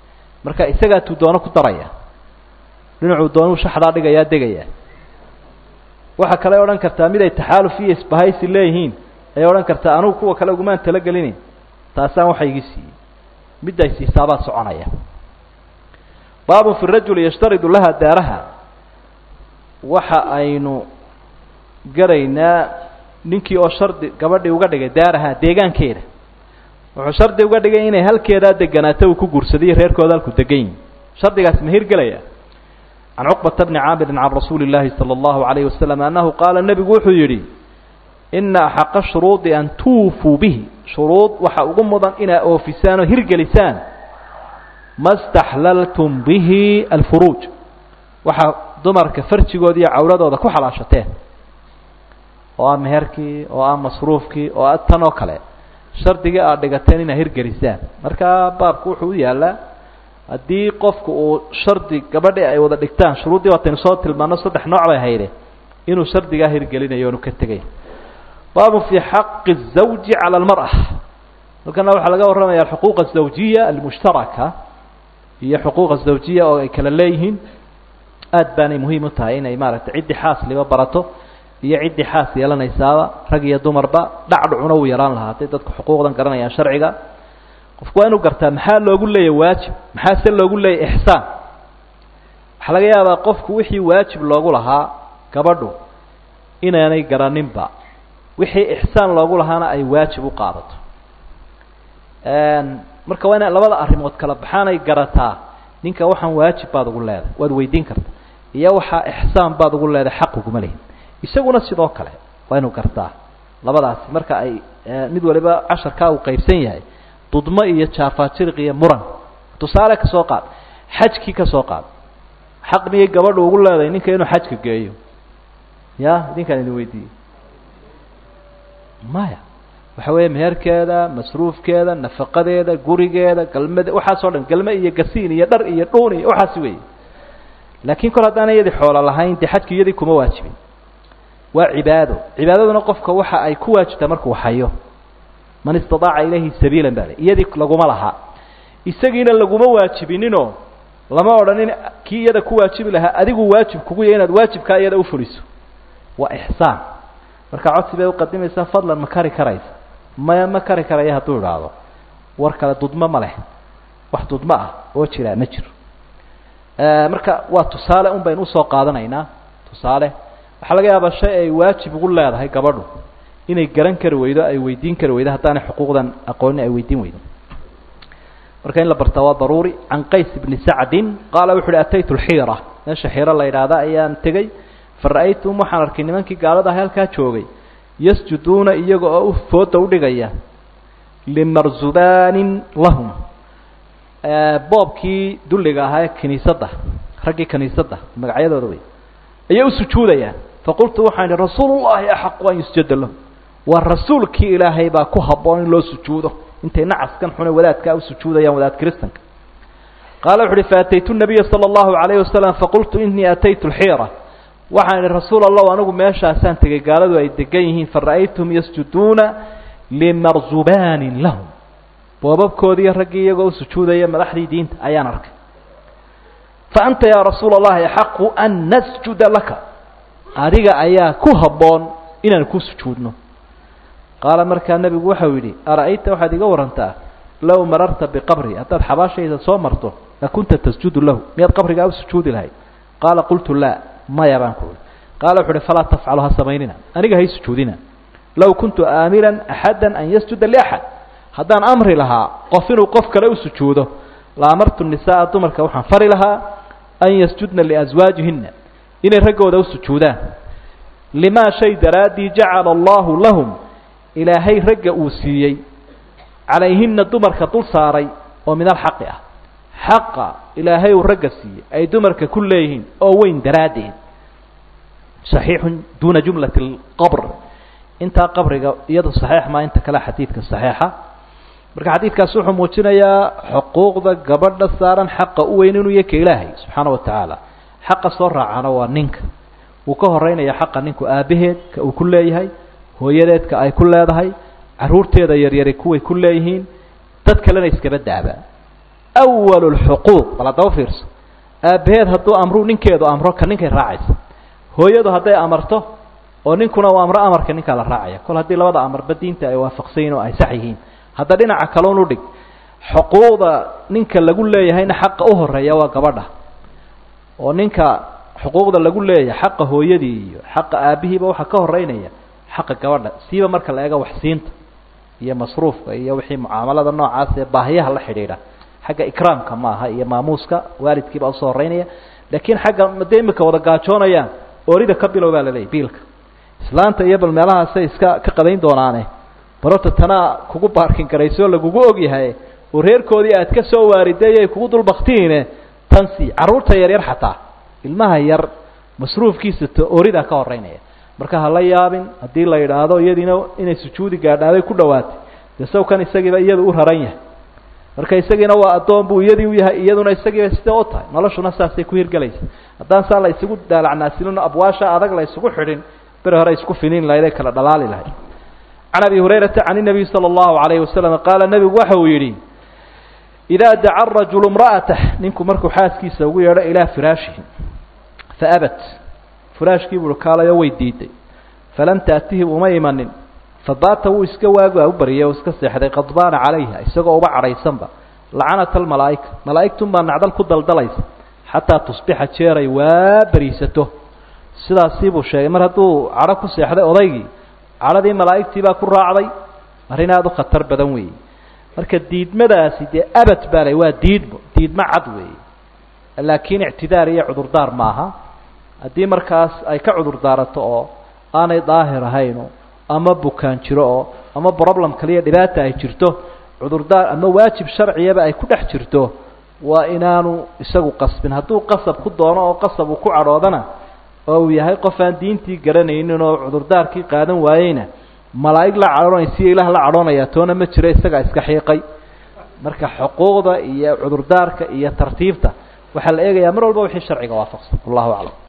marka isagaa tuu doono ku daraya dhinacuu doonuu shaxdaa dhigayaa degaya waxaa kale odhan kartaa mid ay taxaaluf iyo isbahaysi leeyihiin ayay odhan kartaa anugu kuwa kale ugumaan talagelini taasaan waxa igi siiyey midday siisaabaa soconaya baabun fi rajuli yashtaridu laha daaraha waxa aynu garaynaa ninkii oo shardi gabadhii uga dhigay daaraha deegaankeeda wuxuu shardi uga dhigay inay halkeedaa deganaato uu ku guursadayo reerkooda halku degan yihin shardigaas ma hirgelaya can cuqbata bni caamirin can rasuuli llaahi sala allahu alayhi wasalam annahu qaala nebigu wuxuu yidhi ina axaqa shuruudi an tuufuu bihi shuruud waxa ugu mudan inaad oofisaan oo hirgelisaan ma staxlaltum bihi alfuruuj waxaa dumarka farjigooda iyo cawradooda ku xalaashateen oo ah meherkii oo ah masruufkii oo ah tan oo kale shardigii aad dhigateen inaad hirgelisaan marka baabku wuxuu u yaalaa haddii qofku uu shardi gabadhi ay wada dhigtaan shuruuddii waataynu soo tilmaano saddex nooc bay hayde inuu shardigaa hirgelinayo onu ka tegay baabun fii xaqi الزawji calى اlmarأة halkana waxaa laga warramaya alxuquuq الزawjiya almushtaraka iyo xuquuq الزawjiya oo ay kala leeyihiin aad baanay muhiim u tahay inay maaragtay ciddii xaasliba barato iyo ciddii xaas yeelanaysaaba rag iyo dumarba dhacdhucuna uu yaraan lahaa hadday dadku xuquuqdan garanayaan sharciga qofku waa inuu gartaa maxaa loogu leeyahy waajib maxaa se loogu leeyahy ixsaan waxaa laga yaabaa qofku wixii waajib loogu lahaa gabadhu inaanay garaninba wixii ixsaan loogu lahaana ay waajib u qaadato marka waa ina labada arrimood kala baxaanay garataa ninka waxaan waajib baad ugu leedahay waad weydiin karta iyo waxaa ixsaan baad ugu leedahay xaq uguma lehin isaguna sidoo kale waa inuu gartaa labadaasi marka ay mid waliba casharkaa uu qaybsan yahay dudmo iyo jaafaajiriq iyo muran tusaale ka soo qaad xajkii ka soo qaad xaq miyay gabadhu ugu leedahay ninka inuu xajka geeyo ya idinkaan idin weydiiyey maya waxa weeye meherkeeda masruufkeeda nafaqadeeda gurigeeda galmade waxaas o dhan galme iyo gasiin iyo dhar iyo dhuun iyo waxaasi weeye laakiin kol haddaana iyadii xoolo lahayn dee xajki iyadii kuma waajibin waa cibaado cibaadaduna qofka waxa ay ku waajibtaa markuu hayo man istaaaca ilayhi sabiilan baa le iyadii laguma lahaa isagiina laguma waajibininoo lama odhanin kii iyada ku waajibi lahaa adigu waajib kugu yahy inaad waajibkaa iyada ufuliso waa ixsaan marka codsi bay uqadimaysaa fadlan ma kari karaysa maya ma kari karaya hadduu idhaahdo war kale dudmo ma leh wax dudmo ah oo jiraa ma jiro marka waa tusaale un baynu usoo qaadanaynaa tusaale waxaa laga yaabaa shay ay waajib ugu leedahay gabadhu inay garan kari weydo ay weydiin kari weydo haddaanay xuquuqdan aqooni ay weydiin weydo marka in la bartaa waa daruuri can qays bni sacdin qaala wuxu uhi ataytu lxiira meesha xiiro la yidhaahda ayaan tegey fara-aytum waxaan arkay nimankii gaalada ah halkaa joogay yasjuduuna iyaga oo u fooda udhigaya limarzubaanin lahum boobkii dulliga ahaa ee kiniisadda raggii kiniisadda magacyadooda wey ayay u sujuudayaan faqultu waxaan idhi rasuulu llahi axaqu an yusjada lahu waa rasuulkii ilaahay baa ku habboon in loo sujuudo intay nacaskan xune wadaadkaa u sujuudayaan wadaad kiristanka qaala wuxu uhi faataytu nabiya sala allahu alayhi wasalam faqultu inii ataytu lxiira waxaan idhi rasuul allahu anigu meeshaasaan tegay gaaladu ay degan yihiin fara'aytum yasjuduuna limarzubaanin lahum boobabkoodiiyo raggii iyagoo u sujuudaya madaxdii diinta ayaan arkay fa anta yaa rasuula allahi axaqu an nasjuda laka adiga ayaa ku habboon inaan ku sujuudno qaala markaa nebigu waxau yidhi ara'ayta waxaad iga warantaa low mararta biqabri haddaad xabaashayda soo marto lakunta tasjudu lahu miyaad qabrigaa u sujuudi lahayd qaala qultu laa maya baan ku uhi qaala wuxu uhi falaa tafcalu ha samaynina aniga hay sujuudina low kuntu aamiran axada an yasjuda liaxad haddaan amri lahaa qof inuu qof kale u sujuudo la amartu nisaaa dumarka waxaan fari lahaa an yasjudna liaswaajihina inay raggooda u sujuudaan limaa shay daraaddii jacala allahu lahum ilaahay ragga uu siiyey calayhina dumarka dul saaray oo min alxaqi ah xaqa ilaahay uu ragga siiyey ay dumarka ku leeyihiin oo weyn daraaddeed saxiixun duuna jumlati alqabr intaa qabriga iyado saxiix maa inta kale xadiidka saxiixa marka xadiidkaasi wuxuu muujinayaa xuquuqda gabadha saaran xaqa u weyn inuu yahy ka ilaahay subxaana wa tacaala xaqa soo raacana waa ninka wuu ka horeynaya xaqa ninku aabbaheed ka uu ku leeyahay hooyadeedka ay ku leedahay carruurteeda yaryari kuway ku leeyihiin dad kalena iskaba daaba awalu lxuquuq bal haddaba fiirso aabbaheed hadduu amru ninkeedu amro ka ninkay raacaysa hooyadu hadday amarto oo ninkuna uu amro amarka ninkaa la raacaya kol haddii labada amarba diinta ay waafaqsan yihin oo ay sax yihiin hadda dhinaca kaloon udhig xuquuqda ninka lagu leeyahayna xaqa u horeeya waa gabadha oo ninka xuquuqda lagu leeyahay xaqa hooyadii iyo xaqa aabihiiba waxaa ka horeynaya xaqa gabadha siiba marka la eego waxsiinta iyo masruufka iyo wixii mucaamalada noocaas ee baahiyaha la xidhiidha xagga ikraamka maaha iyo maamuuska waalidkiibaa usoo horeynaya laakiin xagga madee imika wada gaajoonayaan oorida ka bilow baa laleeyahy biilka islaanta iyo bal meelahaasay iska ka qadayn doonaane barota tanaa kugu baarkin garayso lagugu ogyahay oo reerkoodii aad ka soo waariday ay kugu dulbaktiine tan sii carruurta yaryar xataa ilmaha yar masruufkiisa t ooridaa ka horeynaya marka hala yaabin haddii la yidhaahdo iyadiina inay sujuudi gaadhaaday ku dhawaatay dee sawkan isagiiba iyadu u raran yahay marka isagiina waa addoon buu iyadii u yahay iyaduna isagiiba sidee u tahay noloshuna saasay ku hirgelaysa haddaan saa la isugu daalacnaasilino abwaasha adag la isugu xidhin beri hore isku finiin lahayd ay kala dhalaali lahayd can abi hurayrata can inabiy sala allahu calayhi wasalam qaala nebigu waxa uu yidhi idaa daca rajulu imra'atah ninku markuu xaaskiisa ugu yeedho ilaa firaashihi faabat firaashkii buui kaalayo way diiday falam taatihi uma imanin fabaata wuu iska waagaa u baryay oo iska seexday qadbaana calayha isagoo uba cadhaysanba lacanata almalaa'ika malaa'igtun baa nacdal ku daldalaysa xataa tusbixa jeeray waa beriisato sidaasii buu sheegay mar hadduu cadho ku seexday odaygii cadhadii malaa'igtii baa ku raacday arrin aada u khatar badan weeye marka diidmadaasi dee abad baa lay waa diidmo diidmo cad weeye laakiin ictidaar iyo cudurdaar maaha haddii markaas ay ka cudur daarato oo aanay daahir ahayno ama bukaan jiro oo ama problem kaliya dhibaata ay jirto cudurdaar ama waajib sharciyaba ay ku dhex jirto waa inaanu isagu qasbin hadduu qasab ku doono oo qasab uu ku cadhoodana oo uu yahay qof aan diintii garanaynin oo cudurdaarkii qaadan waayeyna malaa'ig la cadhoonaysiyo ilaah la cadhoonaya toona ma jiro isagaa iska xiiqay marka xuquuqda iyo cudurdaarka iyo tartiibta waxaa la eegayaa mar walba wixii sharciga waafaqsan wallahu aclam